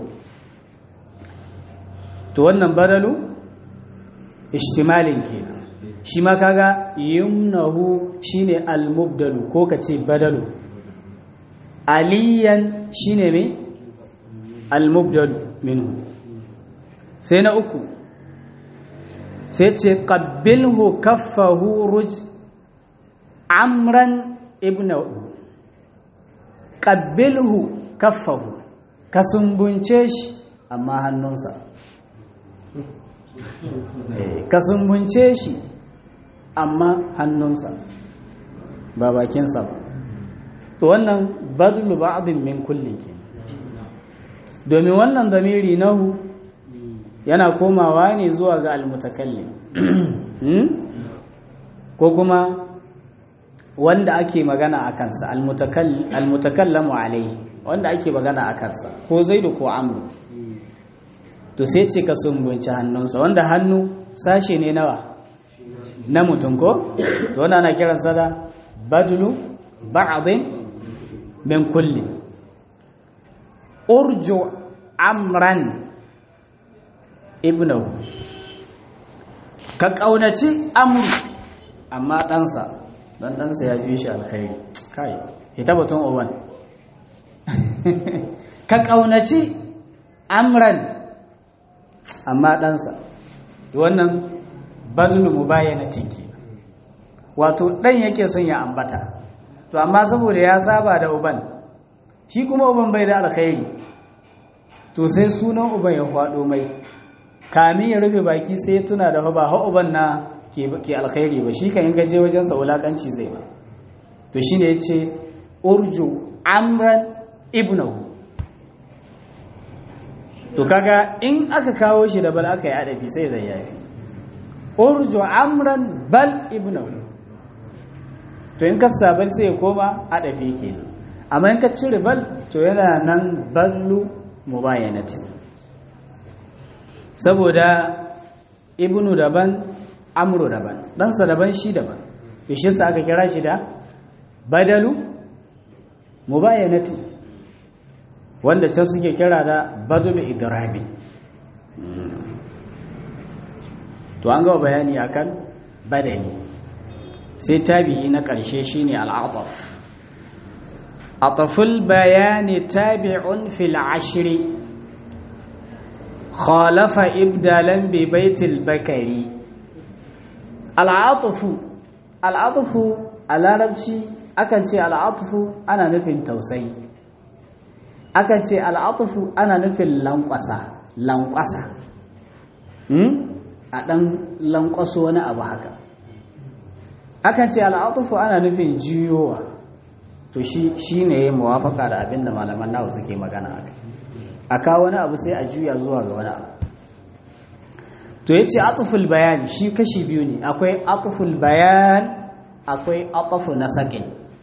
to wannan badalu ishtimalin kenan shi ma kaga yumnahu shine almubdalu ko kace badalu aliyan shine me almubdalu minhu sai na uku sai ce qabbilhu kaffahu ruj amran ibnahu qabbilhu kaffahu ka sumbunce shi amma hannunsa ka sumbunce shi amma hannunsa ba bakinsa ba to wannan badlu ba'din min kullin ke domin wannan zamiri nahu yana komawa ne zuwa ga almutakallim ko kuma wanda ake magana a kansa almutakallamu alaihi wanda ake magana a kansa ko zaidu ko amru to sai ce ka sumbunci hannunsa wanda hannu sashe ne nawa na mutum ko to wanda ana kiransa da badlu ba'dhin min kulli urju amran ibnahu ka kaunaci amru amma ɗansa don ɗansa ya fi shi alkhairi kai ita batun uban ka kaunaci amran amma ɗansa wannan badlu mubayyanatin ke wato ɗan yake son ya ambata to amma saboda ya saba da uban shi kuma uban bai da alkhairi to sai sunan uban ya kwado mai kamin ya rufe baki sai ya tuna da ba ha uban na ke alkhairi ba shi kan yi gaje wajensa wulakanci zai ba to shi ne ya ce urju amran ibnahu to kaga in aka kawo shi da bal aka yi adabi sai zai yafi urju amran bal ibnahu to in ka sabar sai ya koma adafi kenan amma in ka cire bal to yana nan ballu mubayyanati saboda ibnu daban amru daban ɗansa daban shi daban shi sa aka kira shi da badalu mubayyanati wanda can suke kira da badulu idrabi to an gawa bayani akan badani sai tabi'i na ƙarshe shine al'ataf ataful bayani tabi'un fil ashri khalafa ibdalan bi baitil bakari al'atufu al'atufu a larabci akan ce al'atufu ana nufin tausayi akan ce al'atufu ana nufin lankwasa lankwasa a ɗan lankwaso wani abu haka akan ce al'atufu ana nufin jiyowa to shi ne ya muwafaka da abin da malaman nawa suke magana a kai a kawo wani abu sai a juya zuwa ga wani abu to ya ce atuful bayan shi kashi biyu ne akwai atuful bayan akwai atufu na saƙin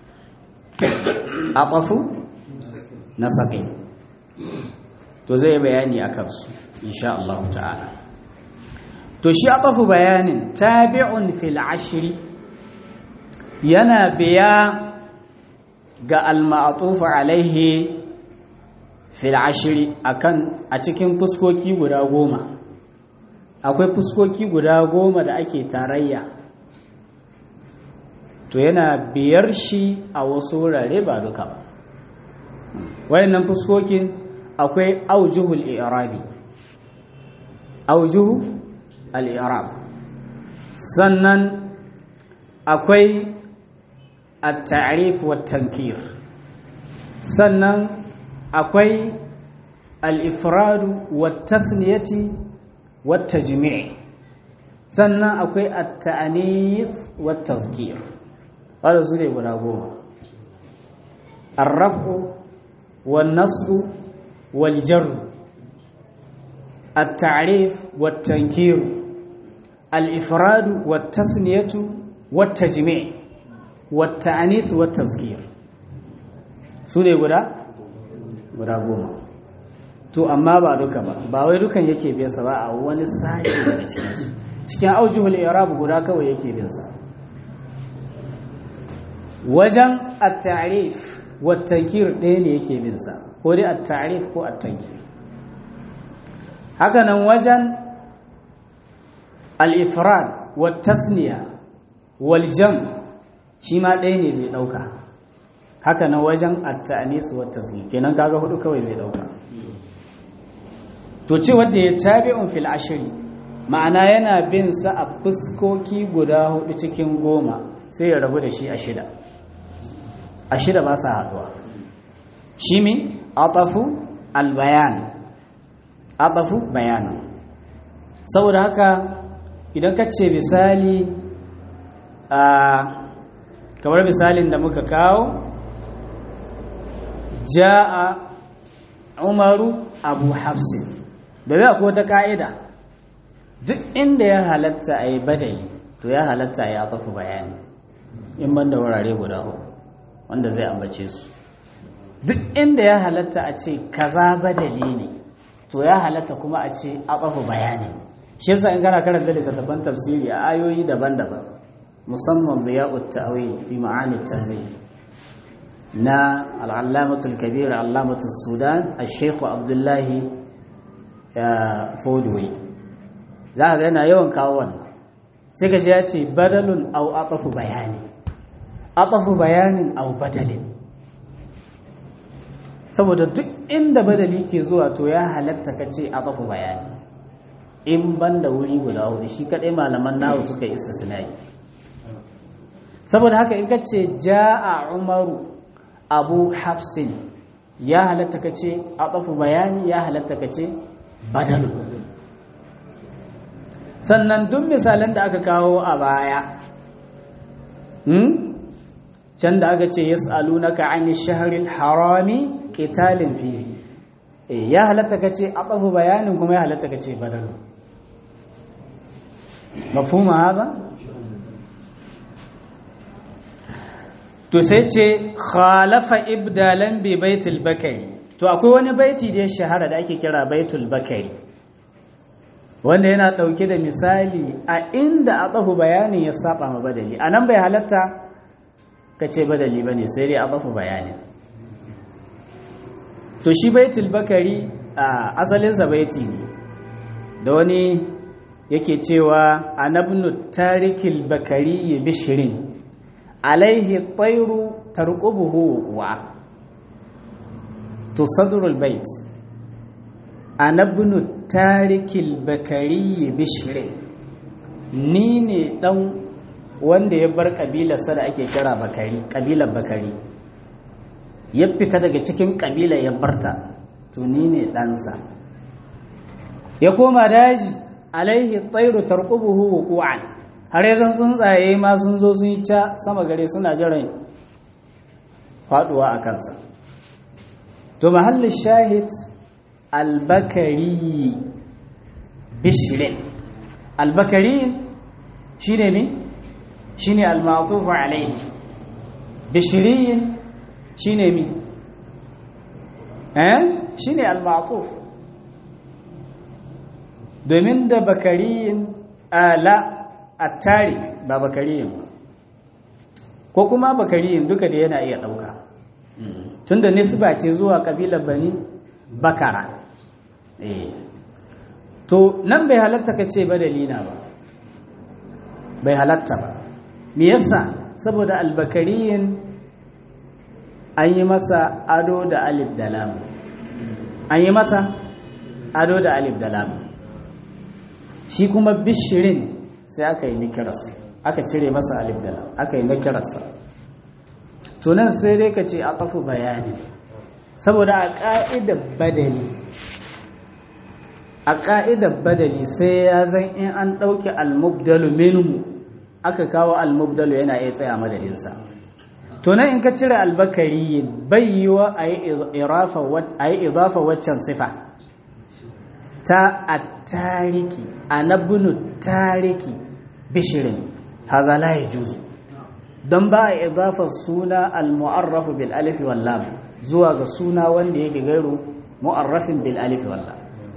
atufu na saƙin to zai bayani a kansu insha Allah ta'ala to shi atufu bayanin tabi'un fil ashri yana biya ga al-ma'tufu alaihi fil ashri akan a cikin fuskoki guda goma akwai fuskoki guda goma da ake tarayya to yana biyar shi a wasu wurare ba duka ba wayannan fuskokin akwai aujuhul i'rabi aujuhu al-i'rab sannan akwai at-ta'rif wa tankir sannan akwai al-ifradu wa tathniyati wa tajmi' sannan akwai at-ta'nif wa tadhkir wanda su ne guda goma ar-raf'u wan-nasbu wal-jarr التعريف والتنكير الإفراد والتثنية والتجميع والتعنيث والتذكير سورة guda guda goma to amma ba duka ba ba wai dukan yake bin sa ba a wani sashi daga cikin su cikin aujuhul i'rab guda kawai yake bin sa wajen at-ta'rif wa tankir ɗaya ne yake bin sa ko dai at-ta'rif ko at-tankir hakanan wajen al-ifrad wa tasniya wal jam shi ma ɗaya ne zai ɗauka hakanan wajen at-ta'nis wa tasghir kenan kaga hudu kawai zai ɗauka to ce wanda ya tabi'un fil ashri ma'ana yana bin sa a fuskoki guda hudu cikin goma sai ya rabu da shi a shida a shida ba sa haduwa shi mi atafu albayan atafu bayanan saboda haka idan ka ce misali a kamar misalin da muka kawo ja'a umaru abu hafsin da bai akwai wata ka'ida duk inda ya halatta a yi badali to ya halatta ya tafi bayani in ban da wurare guda hudu wanda zai ambace su duk inda ya halatta a ce kaza badali ne to ya halatta kuma a ce a tafi bayani shi yasa in kana karanta littattafan tafsiri a ayoyi daban-daban musamman ziya'ut ta'wil fi ma'ani tanzil na al'allamatul kabir allamatul sudan al-sheikh abdullahi fodowai za ka yana yawan kawo wannan sai ka ji ya ce badalun au aqafu bayani aqafu bayanin au badalin saboda duk inda badali ke zuwa to ya halatta ka ce aqafu bayani in ban da wuri guda hudu shi kadai malaman nawa suka yi istisnai saboda haka in ka ce ja'a umaru abu hafsin ya halatta ka ce aqafu bayani ya halatta ka ce badalu sannan duk misalan da aka kawo a baya hmm? can da aka ce yas'alunaka 'ani shahril harami qitalin fihi eh ya halatta ka ce aqafu bayanin kuma ya halatta ka ce badalu mafhuma haka to sai ce khalafa ibdalan bi baitul bakari to akwai wani baiti da ya shahara da ake kira baitul bakari wanda yana ɗauke da misali a inda a tsafu bayanin ya saba ma badali a nan bai halatta ka ce badali ba ne sai dai a tsafu bayanin to shi baitul bakari a asalinsa baiti ne da wani yake cewa anabnu tarikil bakari bishirin alaihi tsairu tarqubuhu wa to sadrul bait anabnu tarikil bakari bishirin ni ne dan wanda ya bar kabilarsa da ake kira bakari kabilar bakari ya fita daga cikin kabila ya barta to ni ne ɗansa ya koma daji alaihi tsairu tarqubuhu wuqu'an har yanzu tsuntsaye ma sun zo sun yi ca sama gare suna jiran faduwa a kansa to mahallin shahid albakari bishirin albakari shi ne mi shi ne almatufu alaihi bishirin shi ne mi eh shi ne almatufu domin da bakariyin ala attari ba bakariyin ba ko kuma bakariyin duka da yana iya ɗauka tunda nisba ce zuwa kabilar bani bakara to nan bai halatta ka ce badalina ba bai halatta ba me yasa saboda albakariyin an yi masa ado da alif da lam an yi masa ado da alif da lam shi kuma bishirin sai aka yi nikirarsa aka cire masa alif da lam aka yi nikirarsa tunan sai dai ka ce a ƙafu bayani saboda a ƙa'idar badali a ƙa'idar badali sai ya zan in an ɗauki almubdalu minhu aka kawo almubdalu yana iya tsaya madadinsa tunan in ka cire albakari bai yi wa a yi idafa waccan sifa ta a tariki a nabinu tariki bishirin haza la ya juzu don ba a idafa suna al-mu'arrafu bil alifi wallam zuwa ga suna wanda yake gairu mu'arrafin bil alifi wallam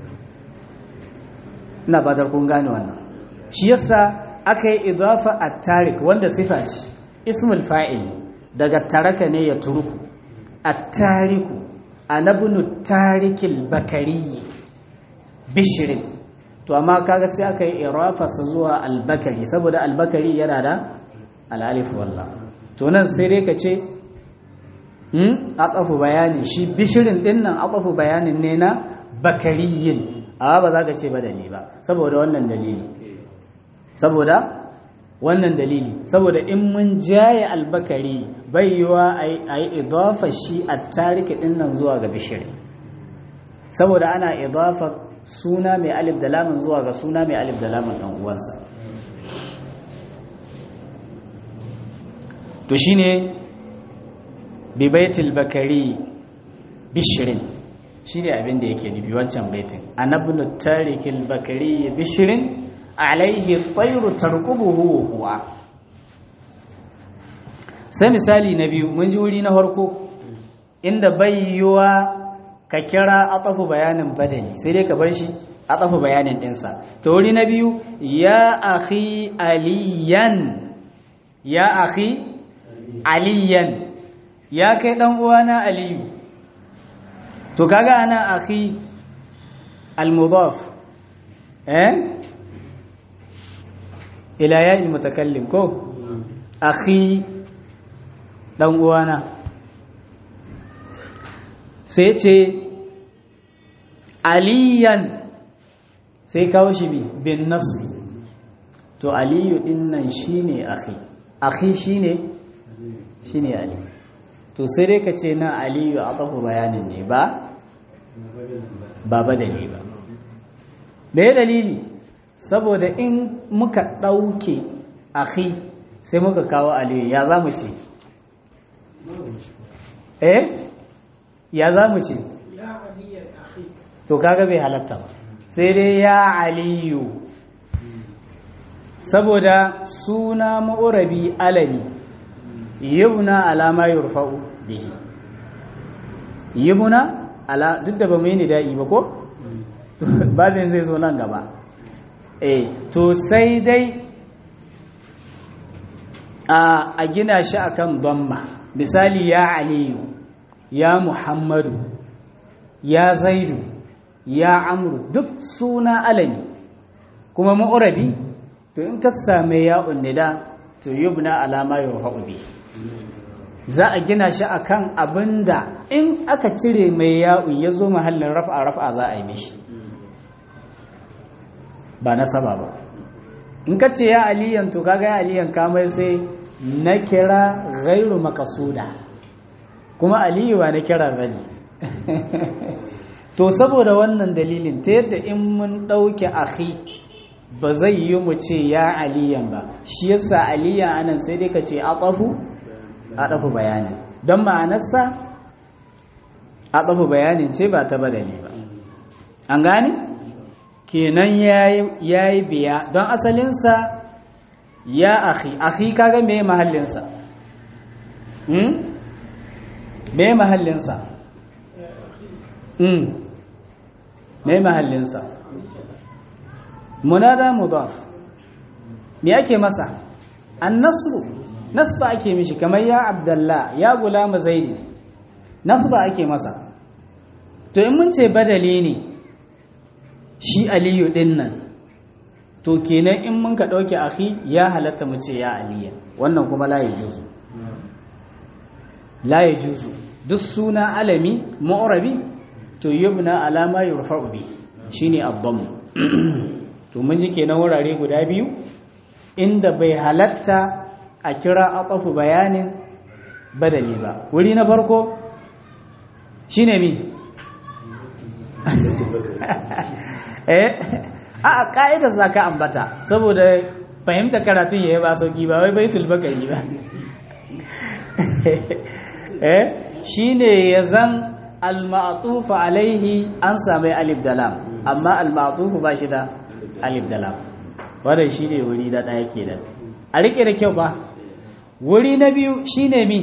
ina ba kun gane wannan shi yasa aka yi idafa a tarik wanda sifa ce ismul fa'il daga taraka ne ya turuku a tariku a nabinu tarikil bakariyi bishirin to amma kaga sai aka yi irafasa zuwa albakari saboda albakari yana da al'alif wallah to nan sai dai ka ce hmm aqafu bayani shi bishirin din nan aqafu bayanin ne na bakariyin amma ba za ka ce badali ba saboda wannan dalili saboda wannan dalili saboda in mun jaye albakari bai yiwa a yi idafa shi a tariki din nan zuwa ga bishirin saboda ana idafa suna mai alif da lamun zuwa ga suna mai alif da lamun ɗan uwansa to shine bi baitul bakari bishirin shine abin da yake nufi wancan baitin anabnu tarikil bakari bishirin alaihi tayru tarqubuhu huwa sai misali na biyu mun ji wuri na farko inda bayyuwa ka kira atafu bayanin badali sai dai ka bar shi atafu bayanin dinsa to wuri na biyu ya akhi aliyan ya akhi aliyan ya kai dan uwana aliyu to kaga ana akhi al-mudaf eh ila ya mutakallim ko akhi dan uwana sai ce aliyan sai kawo shi bi bin nasu to aliyu din nan shine akhi akhi shine shine ali to sai dai ka ce na aliyu a tsafu bayanin ne ba ba badali ba me dalili saboda in muka ɗauke akhi sai muka kawo aliyu ya za mu ce eh ya za mu ce to kaga bai halatta ba sai dai ya aliyu saboda suna ma'urabi alami yibna alama yurfa'u bihi yibna ala duk da ba mu yi nida'i ba ko babin zai zo nan gaba eh to sai dai a gina shi akan dhamma misali ya aliyu ya muhammadu ya zaidu ya amru duk suna alami kuma ma'urabi to in ka same ya unnida to yubna alama yurfa'u bi za a gina shi akan abinda in aka cire mai ya'un ya zo mahallin raf'a raf'a za a yi mishi ba nasaba ba in ka ce ya aliyan to kaga ya aliyan kamar sai na kira ghairu makasuda kuma aliyu ba na kira bane to saboda wannan dalilin ta yadda in mun ɗauke akhi ba zai yi mu ce ya aliyan ba shi yasa aliyan anan sai dai ka ce atafu atafu bayanin don ma'anarsa atafu bayanin ce ba ta badali ba an gane kenan yayi biya don asalinsa ya akhi akhi kaga me mahallinsa hmm me mahallinsa hmm me mahallinsa munada mudaf me ake masa annasru nasba ake mishi kamar ya abdullah ya gulama zaidi nasba ake masa to in mun ce badali ne shi aliyu din nan to kenan in mun ka dauke akhi ya halatta mu ce ya aliya wannan kuma la yajuzu la yajuzu duk suna alami mu'rabi to yubna alama yurfa'u bi shine ad-damm to mun ji kenan wurare guda biyu inda bai halatta a kira aqafu bayanin badali ba wuri na farko shine mi eh a ka'idar zaka ambata saboda fahimta karatun yayi ba sauki ba wai baitul bakari ba eh shine yazan al-ma'tuf alaihi an sami alif da lam amma al-ma'tuf ba shi da alif da lam wannan shine wuri da daya kenan a rike da kyau ba wuri na biyu shine mi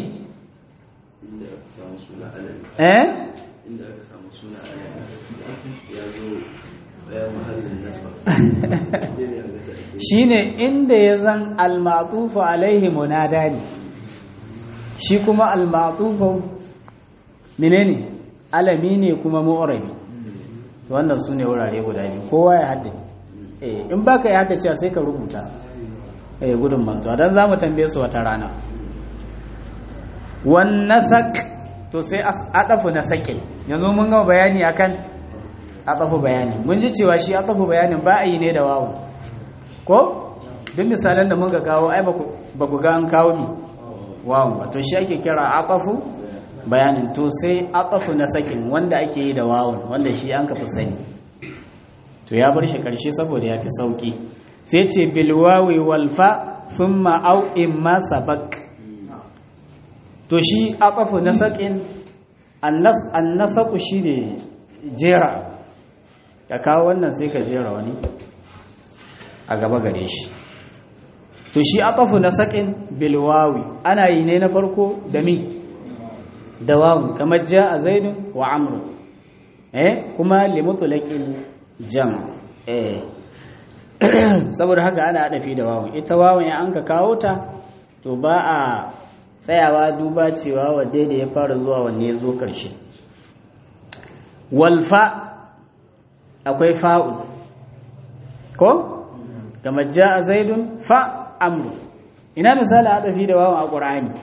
eh inda aka samu suna ya zo ɗaya mahallin nasba shine inda ya zan al-ma'tuf alaihi munada ne shi kuma al-ma'tuf menene alami ne kuma mu'rabi wannan su ne wurare guda biyu kowa ya haddace eh in baka ya haddace sai ka rubuta eh gudun mantuwa dan zamu tambaye su wata rana wan nasak to sai adafu nasakin yanzu mun gama bayani akan adafu bayani mun ji cewa shi adafu bayanin ba a yi ne da wawu ko duk misalan da muka kawo ai ba ku ga an kawo ni wawu ba to shi ake kira adafu bayanin to sai aqafu na sakin wanda ake yi da wawun wanda shi an kafi sani to ya bar shi karshe saboda ya fi sauki sai ce bil wawi wal fa thumma aw imma sabak to shi aqafu na sakin annas annasaku shine jera ka kawo wannan sai ka jera wani a gaba gare shi to shi aqafu na sakin bil wawi ana yi ne na farko da mi da wawu kamar ja a zaidun wa amru eh kuma limutulaqil jam eh saboda haka ana adafi da wawu ita wawun ya anka kawo ta to ba a tsayawa duba cewa wadda da ya fara zuwa wanne ya zo ƙarshe walfa akwai fa'u ko kamar ja a zaidun fa amru ina misali adafi da wawun a ƙur'ani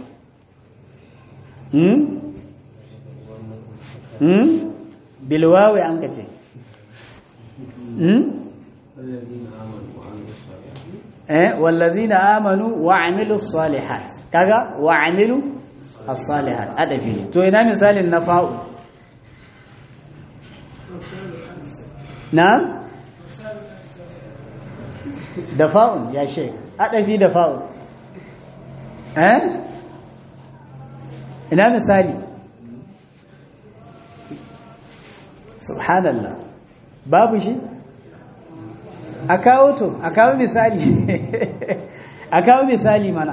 hmm? hmm? bilwawe an kace hmm? eh wallazina amanu wa amilu salihat kaga wa amilu as-salihat adafi to ina misalin na fa'u na da fa'un ya shek adafi da fa'un eh ina misali subhanallah babu shi a kawo to a kawo misali a kawo misali mana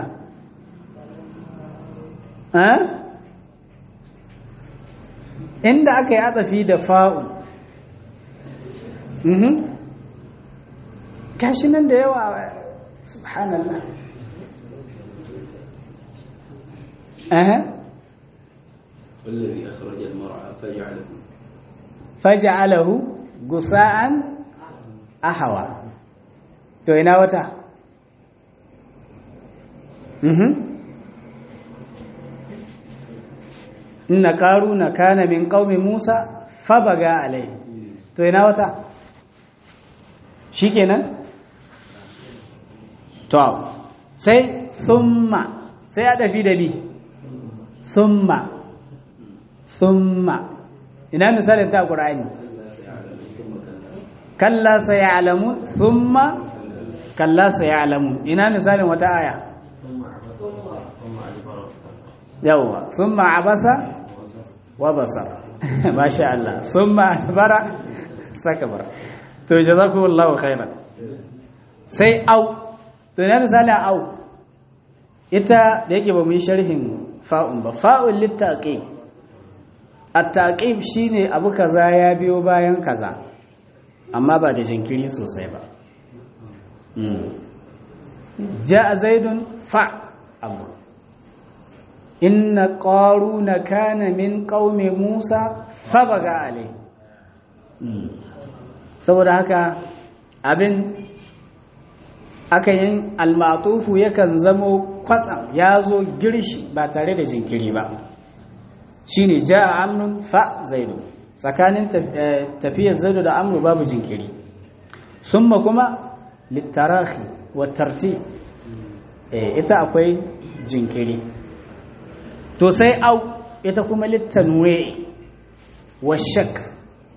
inda aka yi atsafi da fa'un kashi nan da yawa subhanallah أه. والذي أخرج المرعى فجعله فجعله غثاء أحوى to ina wata mhm inna qaruna kana min qaumi musa fabaga alai to ina wata shikenan to sai summa sai a dafi da bi summa summa ina misalin ta qur'ani kalla sayalamu thumma kalla sayalamu ina misalin wata aya yawa thumma abasa wa basar masha Allah thumma adbara sakbar to jazakumullahu khairan sai au to ina misalin au ita da yake ba mu yi sharhin fa'un ba fa'un littaqi at-taqib shine abu kaza ya biyo bayan kaza amma ba da jinkiri sosai ba ja'a zaidun fa abu inna qaruna kana min qaumi musa fa baga alai saboda haka abin aka yin almatufu yakan zamo kwatsam ya zo girshi ba tare da jinkiri ba shine ja'a amrun fa zaidu tsakanin tafiyar zaidu da amru babu jinkiri summa kuma littarahi wa tartib ita akwai jinkiri to sai au ita kuma littanwe wa shak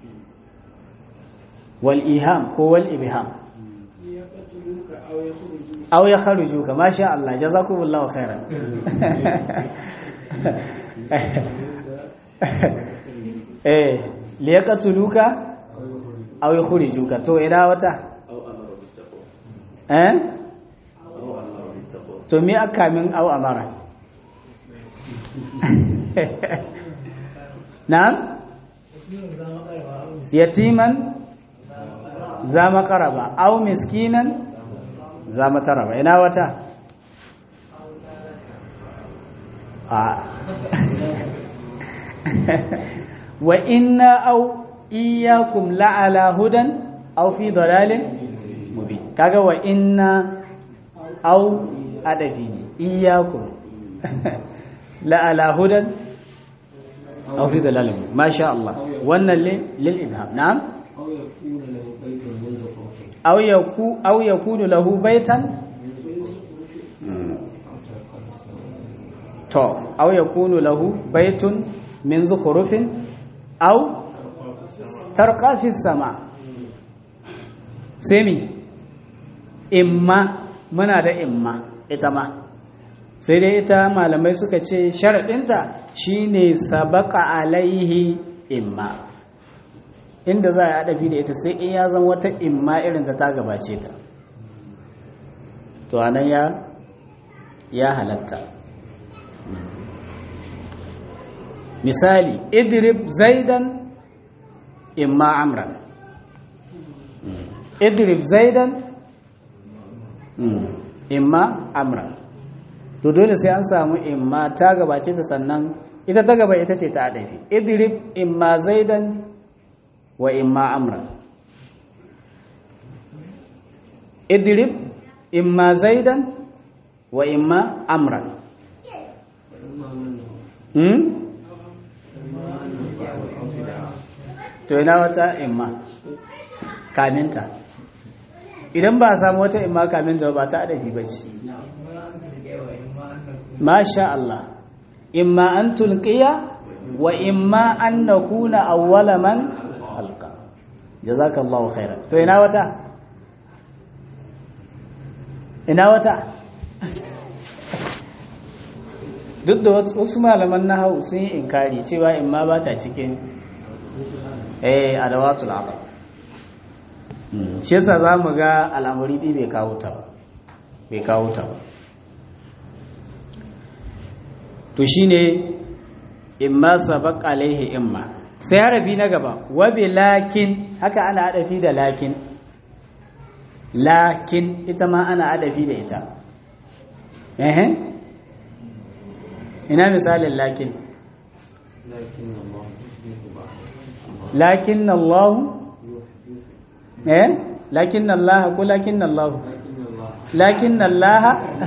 wal iham ko wal ibham aw ya kharuju ka masha Allah jazakumullahu khairan eh li yaqtuluka aw yukhrijuka to ina wata eh to me aka min aw amara na'am yatiman za makaraba aw miskinan za mataraba ina wata a wa inna aw iyyakum la'ala hudan aw fi dalalin mubin kaga wa inna aw adabi ne iyyakum la'ala hudan aw fi dalalin masha Allah wannan lil ibham na'am aw yaku aw yakunu lahu baitan to aw yakunu lahu baitun min zukhrufin aw tarqa fi sama semi imma muna da imma ita ma sai dai ita malamai suka ce sharaɗinta shine sabaka alaihi imma inda za a adabi da ita sai in ya zama wata imma irin ta ta gabace ta to anan ya ya halatta misali idrib zaidan imma amran idrib zaidan imma amran to dole sai an samu imma ta gabace ta sannan ita ta gaba ita ce ta adabi idrib imma zaidan wa imma amran idrib imma zaidan wa imma amran hmm? to ina wata imma kaminta idan ba a samu wata imma kaminta ba ta adabi ba ce masha Allah imma an tulqiya wa imma an nakuna awwala man alqa jazakallahu khairan to ina wata ina wata duk da wasu malaman nahawu sun yi inkari cewa imma ba ta cikin eh adawatul aqab shi yasa zamu ga al'amari ɗi bai kawo ta ba bai kawo ta ba to shine imma sabaq alaihi imma sai harafi na gaba wa bi lakin haka ana adafi da lakin lakin ita ma ana adafi da ita eh ina misalin lakin lakin Allah eh lakin Allah ko lakin Allah lakin Allah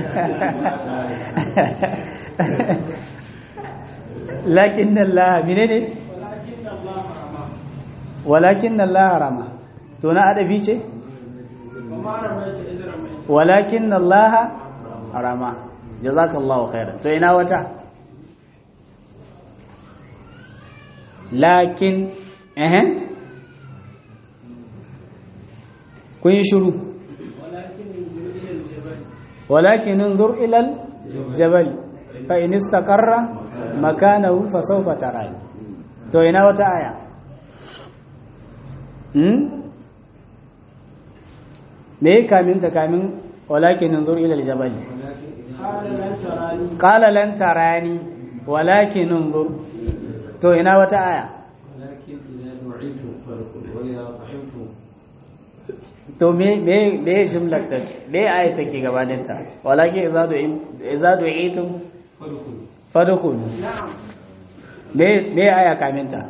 lakin Allah menene walakin Allah rama to na adabi ce walakin Allah rama jazakallahu khairan to ina wata lakin eh kun yi shiru walakin انظر الى الجبل فان استقر مكانه فسوف تراني to ina wata aya hmm me kamin ta kamin walakin انظر الى الجبل قال لن تراني ولكن انظر to ina wata aya to me me me jumlar ta me aya take gabanin ta walakin idza du idza du'itum fadkhul me me aya kamin ta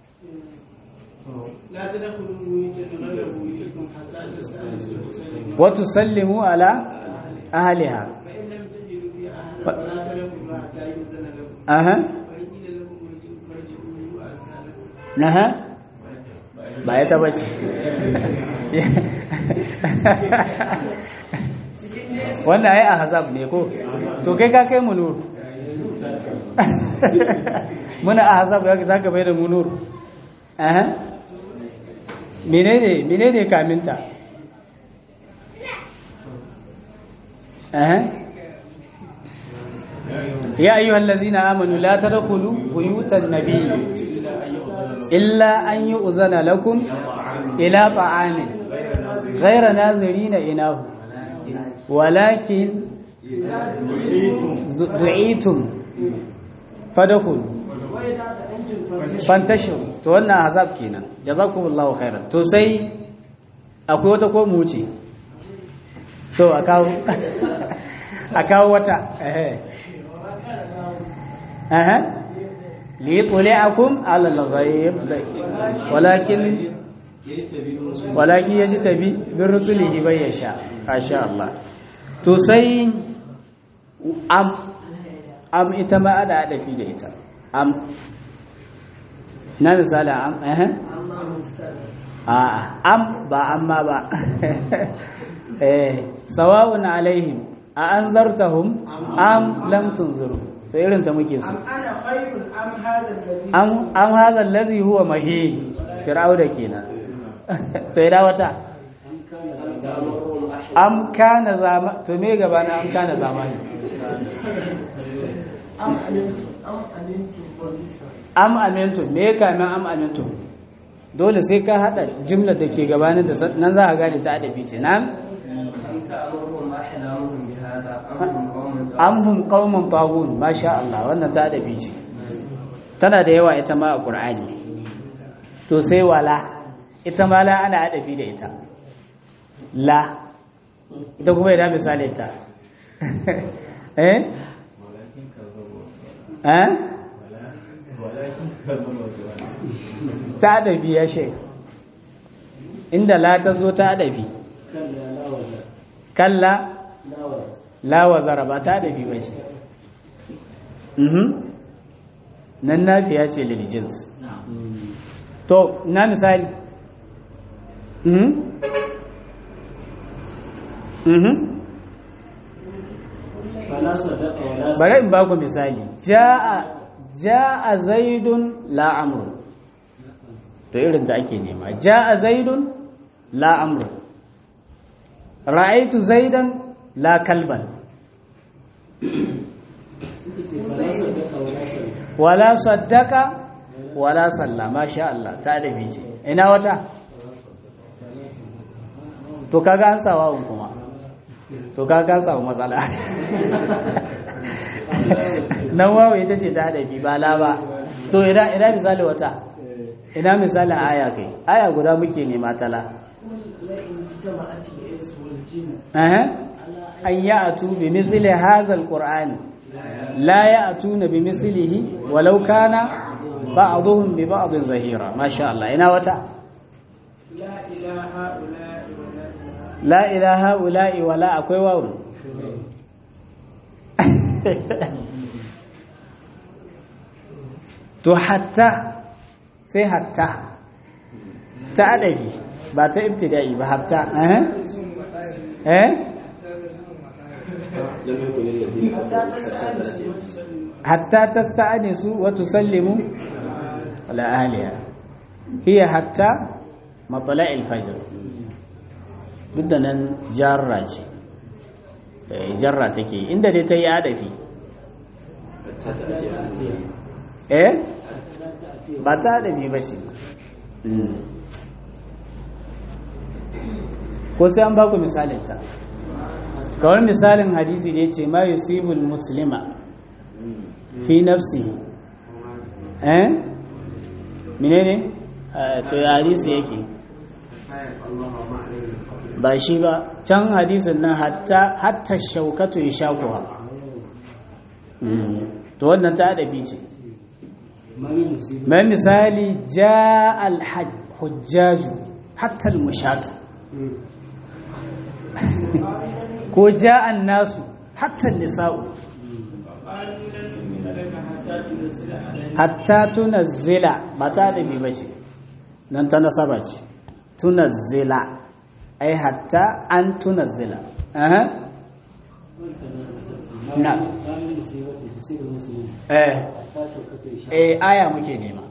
لا تدخلوا بيوتا غير بيوتكم حتى تستأنسوا wa tusallimu ala ahliha فإن لم تجدوا فيها أحدا فلا تدخلوا حتى يؤذن لكم aha وإن قيل لكم ارجعوا Aha. ba ya taba ce wannan ai ahzab ne ko to kai ka kai mu nur muna ahzab za ka bai da mu nur aha menene menene kaminta aha يا أيها الذين آمنوا لا تدخلوا بيوت النبي إلا أن يؤذن لكم إلى طعام غير ناظرين إناه ولكن دعيتم فدخلوا فانتشروا to wannan azab kenan jazakumullahu khairan to sai akwai wata ko mu ce to a kawo a kawo wata eh أها ليطلعكم على الغيب ولكن ولكن يجتبي برسله من يشاء ما شاء الله to sai am am ita ma ada adafi da ita am na misali am eh a am ba amma ba eh sawa'un alaihim a anzartahum am lam tunziru to irin ta muke so أنا خير أم هذا الذي am am hadha allazi huwa mahin fir'auna kenan to ida wata am kana zama to me gaba na am kana zamani أم علمتم أم علمتم وليس am amintu me kamin am amintu dole sai ka hada jimlar da ke gabanin da nan za ka gane ta adabi ce nan am hum qaumun taghun masha Allah wannan ta adabi ce tana da yawa ita ma a Qur'ani to sai wala ita ma la ana adabi da ita la ita kuma idan misalin ta eh eh ta adabi ya shek inda la ta zo ta adabi kalla la wazara ba ta adabi ba ce mhm nan nafiya ce lil jins to na misali mhm mhm bari in ba ku misali ja'a ja'a zaidun la amrun to irin ta ake nema ja'a zaidun la amrun ra'aitu zaidan la kalban wala saddaka wala salla masha Allah ta da ce ina wata to kaga an sawa kuma to kaga an samu matsala nan wawo ita ce ta da ba la ba to ina ina misali wata ina misalin aya kai aya guda muke nema tala لئن اجتمعت الإنس والجن أه. أن يأتوا بمثل هذا القرآن لا يأتون بمثله ولو كان بعضهم ببعض زهيرا ما شاء الله إنا وتا لا إله هؤلاء ولا إله لا إله هؤلاء ولا أكوي واو to hatta sai hatta ta adabi ba ta ibtida'i ba hatta eh eh لم يكن الذين hatta tasta'nisu wa tusallimu ala ahliha hiya hatta matla'il fajr duk da nan jarra ce eh, jarra take inda dai ta yi adafi eh ba ta adafi ba ce Mm. ko sai an baku misalinta kawai misalin hadisi da ya ce ma yusibul muslima fi nafsi eh menene Eh, to ya hadisi yake ba shi ba can hadisin nan hatta hatta shaukatu ya shakuwa to wannan ta adabi ce mai misali ja al-hujjaju hatta al-mushatu ko ja an nasu hatta nisa'u قالوا لن نؤمن لك حتى hatta tunazzila ba ta da bi bace nan ta nasaba ce tunazzila ai hatta an tunazzila aha na eh eh aya muke nema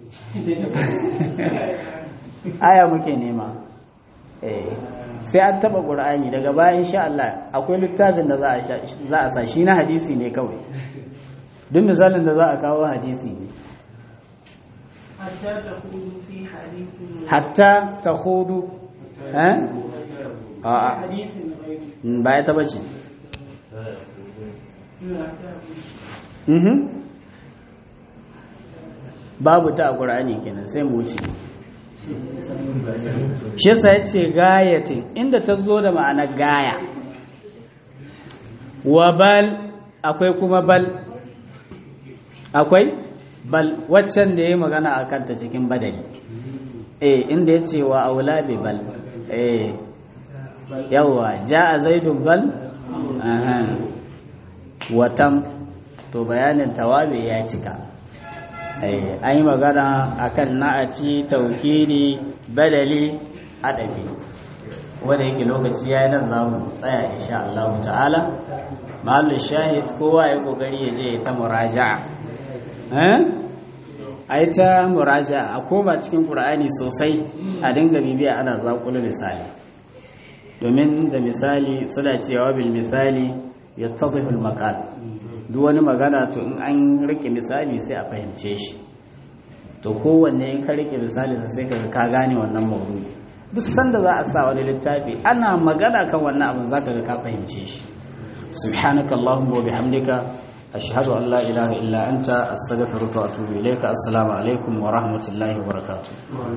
aya muke nema eh sai an taba qur'ani daga baya insha Allah akwai littafin da za a za a sa shi na hadisi ne kawai duk misalin da za a kawo hadisi ne حتى تخوض في حديث hatta takhudu eh a'a حديث غيره mm, ba ya taba ce حتى mhm babu ta a qur'ani kenan sai mu wuce shi yasa yace gayatin inda ta zo da ma'anar gaya wa bal akwai kuma bal akwai bal waccan da yayi magana akan ta cikin badali eh inda yace wa aula bi bal eh yawa jaa zaidun bal aha watam to bayanin tawabi ya cika eh an yi magana akan na'ati taukiri badali adabi wanda yake lokaci yayin nan za mu tsaya insha Allah ta'ala mahallin shahid kowa ya kokari ya je ya ta muraja'a eh ai ta muraja'a a koma cikin qur'ani sosai a dinga bibiya ana zakulu misali domin da misali suna cewa bil misali yattadhihu al maqal duk wani magana to in an rike misali sai a fahimce shi to kowanne in ka rike misali sai ka ka gane wannan maudu'i duk sanda za a sa wani littafi ana magana kan wannan abin zaka ga ka fahimce shi subhanaka allahumma wa bihamdika ashhadu an la ilaha illa anta astaghfiruka wa atubu ilayka assalamu alaikum wa rahmatullahi wa barakatuh